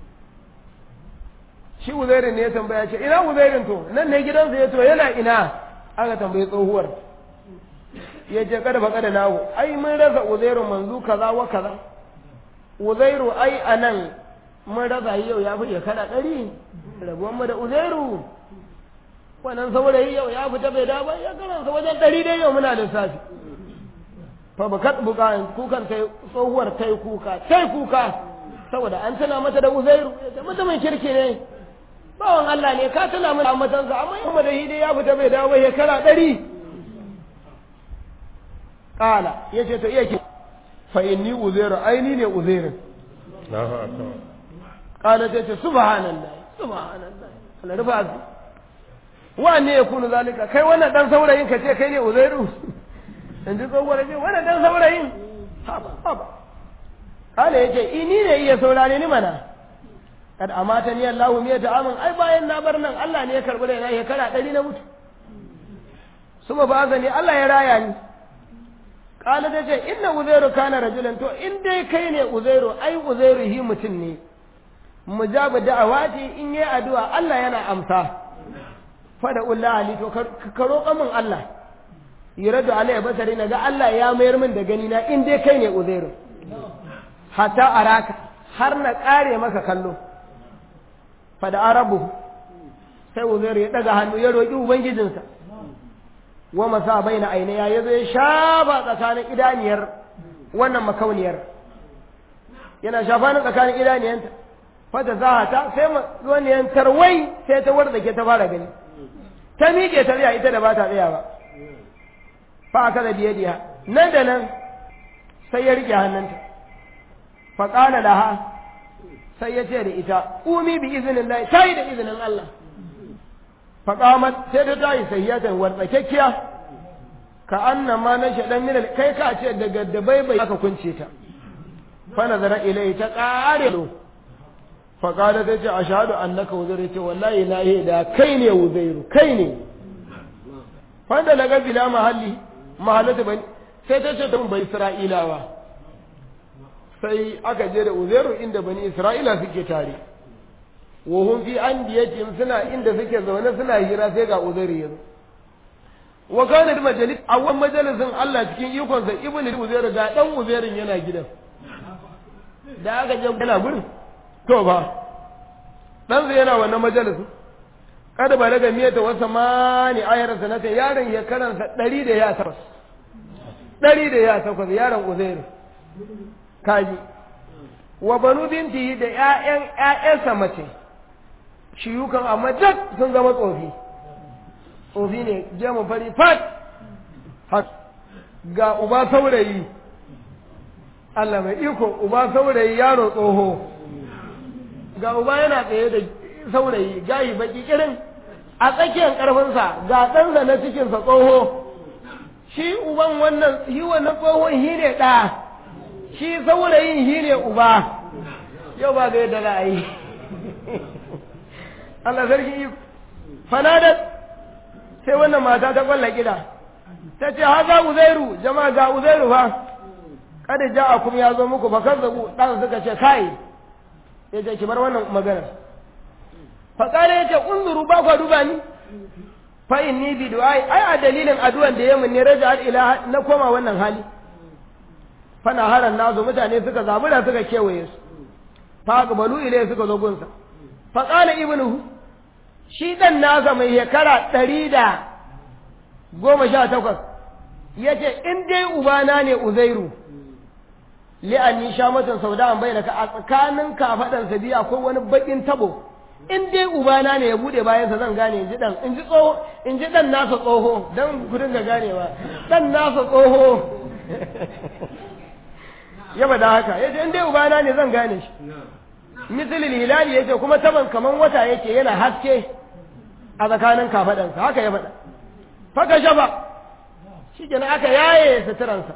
shi uzairin ne ya tambaya ce ina uzairin to nan ne gidansa ya to yana ina aka tambayi tsohuwar ya ce kada fa kada nawo ai mun rasa uzairu manzu kaza wa kaza uzairu ai anan mun rasa yau ya fi shekara ɗari rabuwan mu da uzairu wannan saurayi yau ya fita bai dawo ya karansa wajen ɗari dai yau muna lissafi fa bakat buka kukan tai tsohuwar tai kuka tai kuka saboda an tana mata da uzairu ya ce mutumin kirki ne bawan Allah ne ka tana mana matansa amma yau da hidi ya fita bai dawo shekara ɗari Ƙala ya ce to iya ke fa inni uzairu aini ne uzairin Ƙala ta ce subhanallah subhanallah Allah rufa azu wa ne ya kunu zalika kai wannan dan saurayin ka ce kai ne uzairu in ji tsohuwar ce wannan dan saurayin haba haba Ƙala ya ce ini ne iya saurare ni mana kad amata ni Allah miya ta amin ai bayan na bar nan Allah ne ya karbi raina shekara ɗari na mutu suma ba ne Allah ya raya ni kala ta ce inna uzairu kana rajulan to in dai kai ne uzairu ai uzairu hi mutum ne mujabu da'awati in yi addu'a Allah yana amsa fada ulla ali to ka roƙa min Allah yuradu alayya basari na ga Allah ya mayar min da gani na in dai kai ne uzairu hatta araka har na ƙare maka kallo fada arabu sai uzairu ya daga hannu ya roƙi ubangijinsa wa masa baina ainiya ya zo ya shafa tsakanin idaniyar wannan makauniyar yana shafa ni tsakanin idaniyanta fata za ta sai waniyan tarwai sai ta warda ke ta fara gani ta miƙe ta tsaya ita da ba ta tsaya ba fa aka da biye diya nan da nan sai ya riƙe hannunta fa ƙala laha sai ya ce da ita umi bi izinin Allah ta yi da izinin Allah faƙamat sai ta tayi sahiyatan wartsakekkiya ka anna ma na shaɗan minal kai ka ce daga da bai bai aka kunce ta fa nazara ilai ta ƙare fa qala ta ce ashhadu annaka uzairu ce wallahi na yi da kai ne uzairu kai ne fa da laga bila mahalli mahallata bani sai ta ce ta bai isra'ilawa sai aka je da uzairu inda bani isra'ila suke tare wa hum fi andiyatihim suna inda suke zaune suna hira sai ga uzairu yanzu wa kana da majalis a wani majalisin Allah cikin ikonsa ibnu uzairu ga dan uzairin yana gidan da aka je yana gurin to ba dan zai yana wannan majalisin kada ba daga miyata wasa mani ayar sanata yaron ya karansa ɗari da ya takwas ɗari da ya takwas yaron uzairu kaji wa banu binti da ƴaƴan ƴaƴansa mace shiyukan amma duk sun zama tsofi tsofi ne jemu fari fat hak ga uba saurayi Allah mai iko uba saurayi yaro tsoho ga uba yana tsaye da saurayi gayi baki kirin a tsakiyar karfinsa ga ɗansa na cikinsa tsoho shi uban wannan shi wannan tsohon shi ne ɗa shi saurayin shi ne uba yau ba ga yadda za a yi Allah sarki iko fanadat sai wannan mata ta kwalla gida ta ce haza uzairu jama'a ga uzairu fa kada ja'akum ya zo muku fa kazzabu dan suka ce kai ya ce ki bar wannan magana fa kare ya ce unzuru ba ku duba ni fa inni bi du'ai ai a dalilin addu'an da yamin ne raja'at ila na koma wannan hali fa na haran nazo mutane suka zabura suka kewaye su fa qabalu ilai suka zo gunsa fa qala ibnuhu shi dan nasa mai shekara ɗari da goma sha takwas ya ce in dai ubana ne uzairu li'anni sha matan sauda an bayyana ka a tsakanin kafaɗansa biyu akwai wani baƙin tabo in dai ubana ne ya buɗe bayansa zan gane in ji dan in ji tsoho in ji dan nasa tsoho dan ku dinga ganewa dan nasa tsoho ya bada haka ya ce in dai ubana ne zan gane shi misalin hilali ya ce kuma taban kaman wata yake yana haske a tsakanin kafaɗansa haka ya faɗa faka shaba shi kenan aka yaye suturansa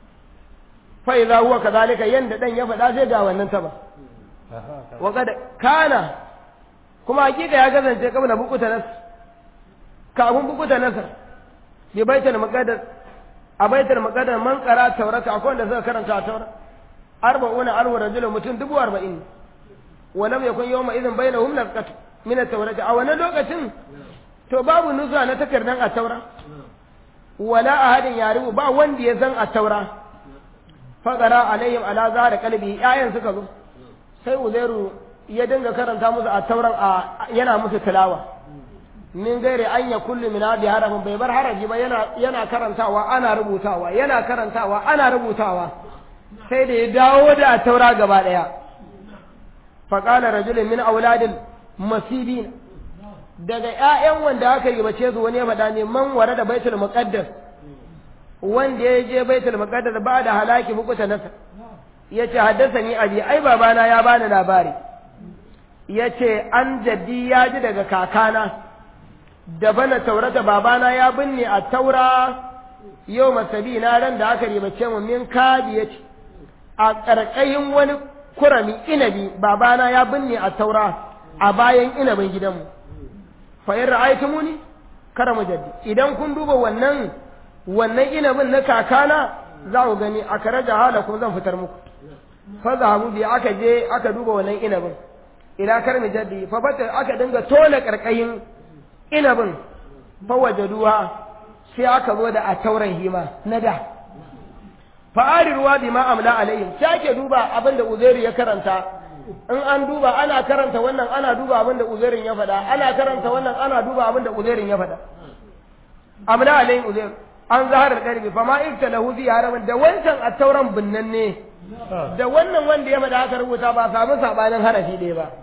fa idza huwa kadhalika yanda dan ya faɗa sai ga wannan taba wa kad kana kuma hakika ya kasance kabla bukuta nas kafin bukuta nasar bi baitul maqaddas a baitul maqaddas man qara taurata akwai wanda suka karanta taura arba'una alwa rajulun mutum dubu arba'in wa lam yakun yawma idhin bainahum nasqatu min at-taurati a wannan lokacin to babu nuzuwa na takardan at-taura wala ahadin yaribu ba wanda ya san at-taura faqara alaihim ala zahar qalbi ayan suka zo sai uzairu ya dinga karanta musu at-tauran a yana musu tilawa min gairi an ya kullu min hadi harafin bai bar haraji ba yana yana karantawa ana rubutawa yana karantawa ana rubutawa sai da ya dawo da at-taura gaba daya faqala rajulun min auladil masibin daga ƴaƴan wanda aka yi bace su wani ya faɗa ne man ware da baitul muqaddas wanda ya je baitul muqaddas ba da halaki mukuta nasa yace haddasani abi ai babana ya bani labari yace an jaddi ya ji daga kakana da bana taurata babana ya binne a taura yau masabi na ran da aka ribace mu min kadi yace a ƙarƙayin wani kurami inabi babana ya binne a taura a bayan inabin gidanmu fa in ra'aytumuni kara mujaddi idan kun duba wannan wannan inabin na kakana za ku gani a kare jahala kuma zan fitar muku fa zahabu bi aka je aka duba wannan inabin ila kar mujaddi fa bata aka dinga tona karkayin inabin fa wajaduha sai aka zo da a tauran hima na da fa'ari ruwa bi ma amla alaihim sake duba abin da uzairu ya karanta in an duba ana karanta wannan ana duba abin da uzairin ya faɗa ana karanta wannan ana duba abin da uzairin ya faɗa amla alaihim uzair an zaharar karbi fa ma ibta lahu ziyaraman da wancan a tauran binnan ne da wannan wanda ya faɗa aka rubuta ba samu sabanin harafi ɗaya ba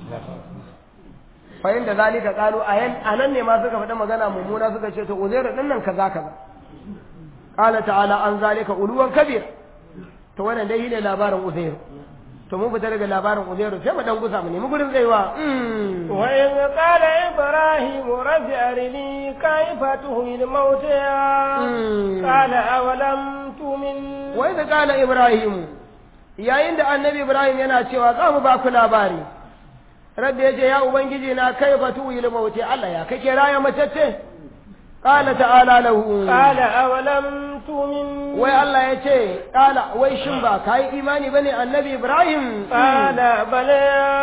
fa inda zalika qalu ayan anan ne ma suka faɗa magana mummuna suka ce to uzairu din nan kaza kaza qala ta'ala an zalika uluwan kabir to wannan dai ne labarin uzairu to mun fita daga labarin uzairu sai mu dan gusa mu nemi gurin zaiwa wa in qala ibrahim rabbi arini kayfa tuhil mauta qala awalam tu'min wa in qala ibrahim yayin da annabi ibrahim yana cewa za mu ba ku labari rabbi ya ce ya ubangiji na kai batu yi mauti allah ya kake raya macece qala ta'ala lahu qala awalam tu'min wai allah ya ce qala wai shin ba kai imani bane annabi ibrahim qala bala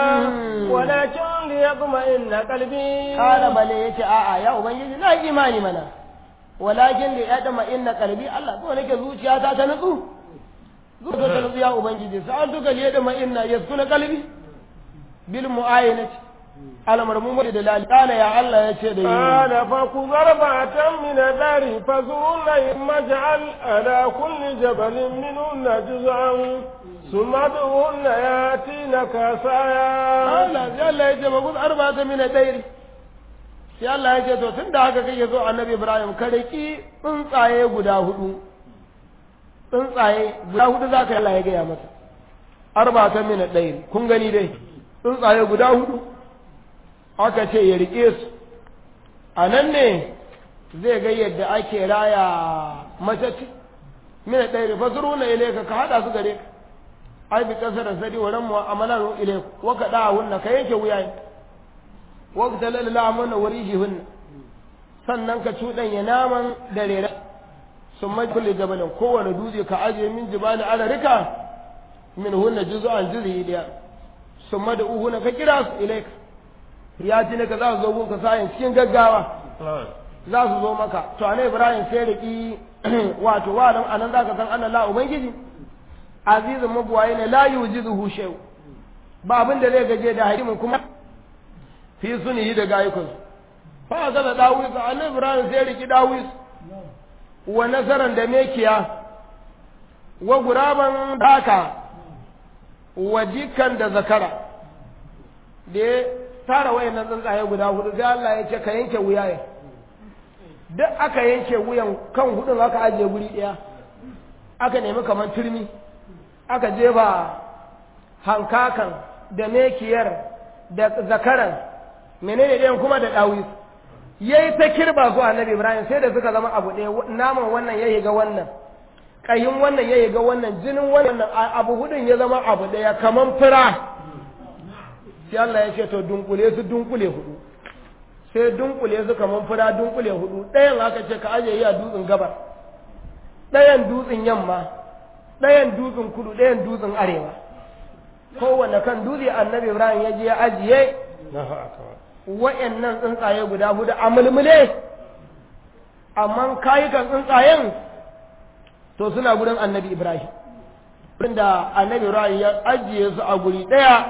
walakin liyatma'inna qalbi qala bala yace a'a ya ubangiji na imani mana walakin liyatma'inna qalbi allah to nake zuciyata ta nutsu zuwa ta nutsu ya ubangiji sa'an duka liyatma'inna yaskuna qalbi bil mu'ayinati al-marmum da dalil kana ya Allah yace da yi kana fa ku zarbatan min dari fa zunna maj'al ala kulli jabalin minunna juz'an thumma dunna yatina kasaya Allah ya Allah yace ba ku arba'atan min dari sai Allah yace to tunda haka kake zo annabi Ibrahim ka riki tsuntsaye guda hudu tsuntsaye guda hudu zaka Allah ya gaya masa arba'atan min dari kun gani dai tsuntsaye guda hudu aka ce ya riƙe su a nan ne zai ga yadda ake raya matacci mina ɗaya rufa zuru na ile ka haɗa su gare ka ai bi ƙasar da sadi wurin mu amalan ile wa ka ɗa hunna ka yanke wuya ne wa ka talalla amana wuri shi hunna sannan ka cuɗanya naman da rera sun mai kulle jabalin kowane dutse ka ajiye min jibali ala rika min hunna juzu'an juzi ɗaya sun mada uhu na ka kira su ilaika ya ji ka za su zo gunka sayin cikin gaggawa za su zo maka to anai ibrahim sai da ki wato wa nan anan zaka san anna la ubangiji azizun mabuwaye ne la yujizuhu shay ba abin da zai gaje da hakimin kuma fi sunihi da gayukun fa ga da dawis anai ibrahim sai da ki dawis wa nasaran da mekiya wa guraban daka wa jikan da zakara da ya tara wayannan tsuntsaye guda hudu sai Allah ya ce ka yanke wuya ya duk aka yanke wuyan kan hudun aka ajiye guri ɗaya aka nemi kamar turmi aka jefa hankakan da mekiyar da zakaran menene ɗayan kuma da ɗawi yayi ta kirba su annabi Ibrahim sai da suka zama abu ɗaya naman wannan ya ga wannan ƙayin wannan ya ga wannan jinin wannan abu hudun ya zama abu ɗaya kaman fura sai Allah ya ce to dunkule su dunkule hudu sai dunkule su kaman fura dunkule hudu ɗayan aka ce ka aje yi a dutsen gabar ɗayan dutsen yamma ɗayan dutsen kudu ɗayan dutsen arewa kowane kan dutse annabi ibrahim ya je ya ajiye wa'annan tsuntsaye guda hudu a mulmule amma kayukan tsuntsayen to suna gurin annabi ibrahim da annabi ibrahim ya ajiye su a guri ɗaya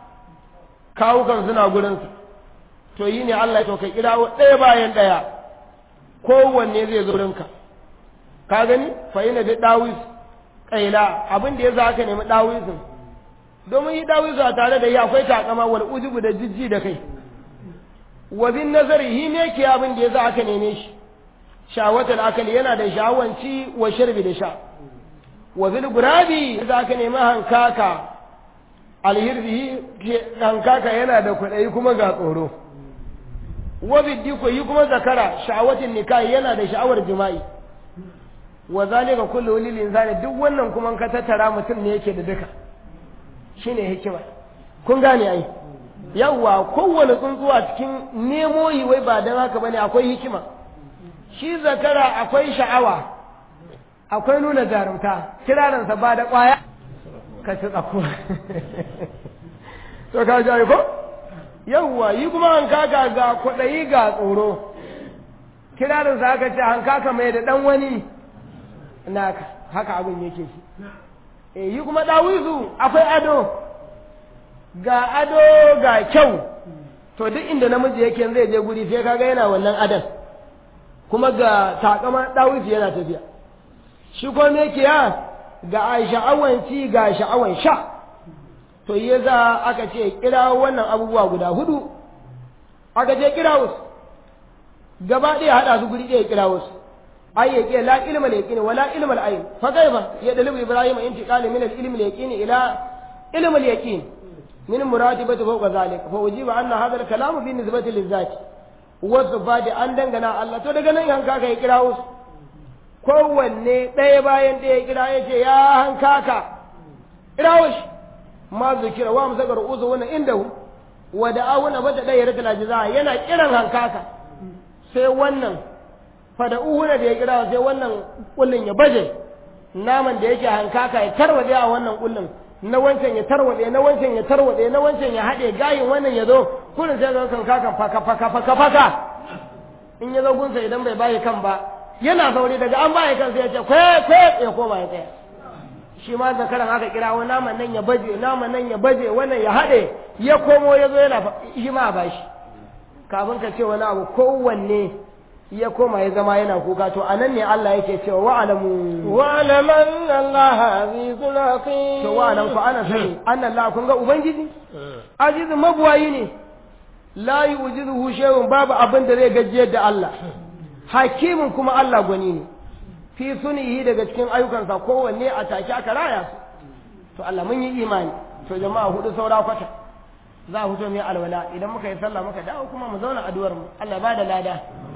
kawukan suna gurinsa to yi ne Allah ya ka kira ɗaya bayan ɗaya kowanne zai zo gurinka ka gani fa yana da dawis kaila abin da ya za ka nemi dawisin domin yi dawisu a tare da yi akwai takama wal ujubu da jijji da kai wa bin nazari hi ne ke abin da ya za ka neme shi shawatar akali yana da shawanci wa sharbi da sha wa bil gurabi za ka nemi hankaka alhirbi hankaka yana da kuɗai kuma ga tsoro wa biddiko yi kuma zakara sha'awatin nikahi yana da sha'awar jima'i wa zalika kullu lil insani duk wannan kuma ka tattara mutum ne yake da duka shine hikima kun gane ai yawa kowane tsuntsuwa cikin nemo yi wai ba dan haka bane akwai hikima shi zakara akwai sha'awa akwai nuna jarumta kiraransa ba da kwaya ka ci tsako to ka ji ko yawwa yi kuma hankaka ga kwaɗayi ga tsoro kirarinsa aka ce hankaka mai da ɗan wani naka haka abin yake shi e yi kuma ɗawizu akwai ado ga ado ga kyau to duk inda namiji yake zai je guri sai kaga yana wannan adon kuma ga takama ɗawizu yana tafiya shi ko me ke ya ga sha'awan ci ga sha'awan sha to ya za aka ce kira wannan abubuwa guda hudu aka ce kira wasu gaba ɗaya haɗa su guri ɗaya kira wasu ai ya ke la ilma la yaqini wala ilma al ayn fa kaifa ya dalibu ibrahim intiqali min al ilmi al yaqini ila ilmi al yaqin min muratibati fawqa zalik fa ujiba anna hadha al kalam bi nisbati lil zati wa sifati an dangana Allah to daga nan hanka ka kira wasu kowanne ɗaya bayan ɗaya kira ya ce ya hankaka irawo shi ma zikira wa musakar uzu wannan inda wa da awuna bata ɗaya rata lajiza yana kiran hankaka sai wannan fada uhuna da ya kira sai wannan kullun ya baje naman da yake hankaka ya tarwade a wannan kullun na wancan ya tarwade na wancan ya tarwade na wancan ya haɗe gayin wannan ya zo kullun sai ga hankaka faka faka faka faka in ya zo gunsa idan bai bayi kan ba yana zaune daga an bayi kan sai ya ce kwe kwe ya koma ya tsaya shi ma zakaran aka kira wani naman nan ya baje naman nan ya baje wannan ya haɗe ya komo ya zo yana shi ma ba shi kafin ka ce wani abu kowanne ya koma ya zama yana kuka to anan ne Allah yake cewa wa alamu wa alaman Allah azizul hakim to wa alam fa ana sani anna Allah kun ga ubangiji azizun mabuwayi ne la yujizuhu shay'un babu abin da zai gajiyar da Allah hakimin kuma Allah gwani ne fi sunihi daga cikin ayyukansa kowanne a take aka raya su to Allah mun yi imani to jama'a hudu saura kwata za a fito mai alwala idan muka yi sallah muka dawo kuma mu zauna addu'ar mu Allah ba da lada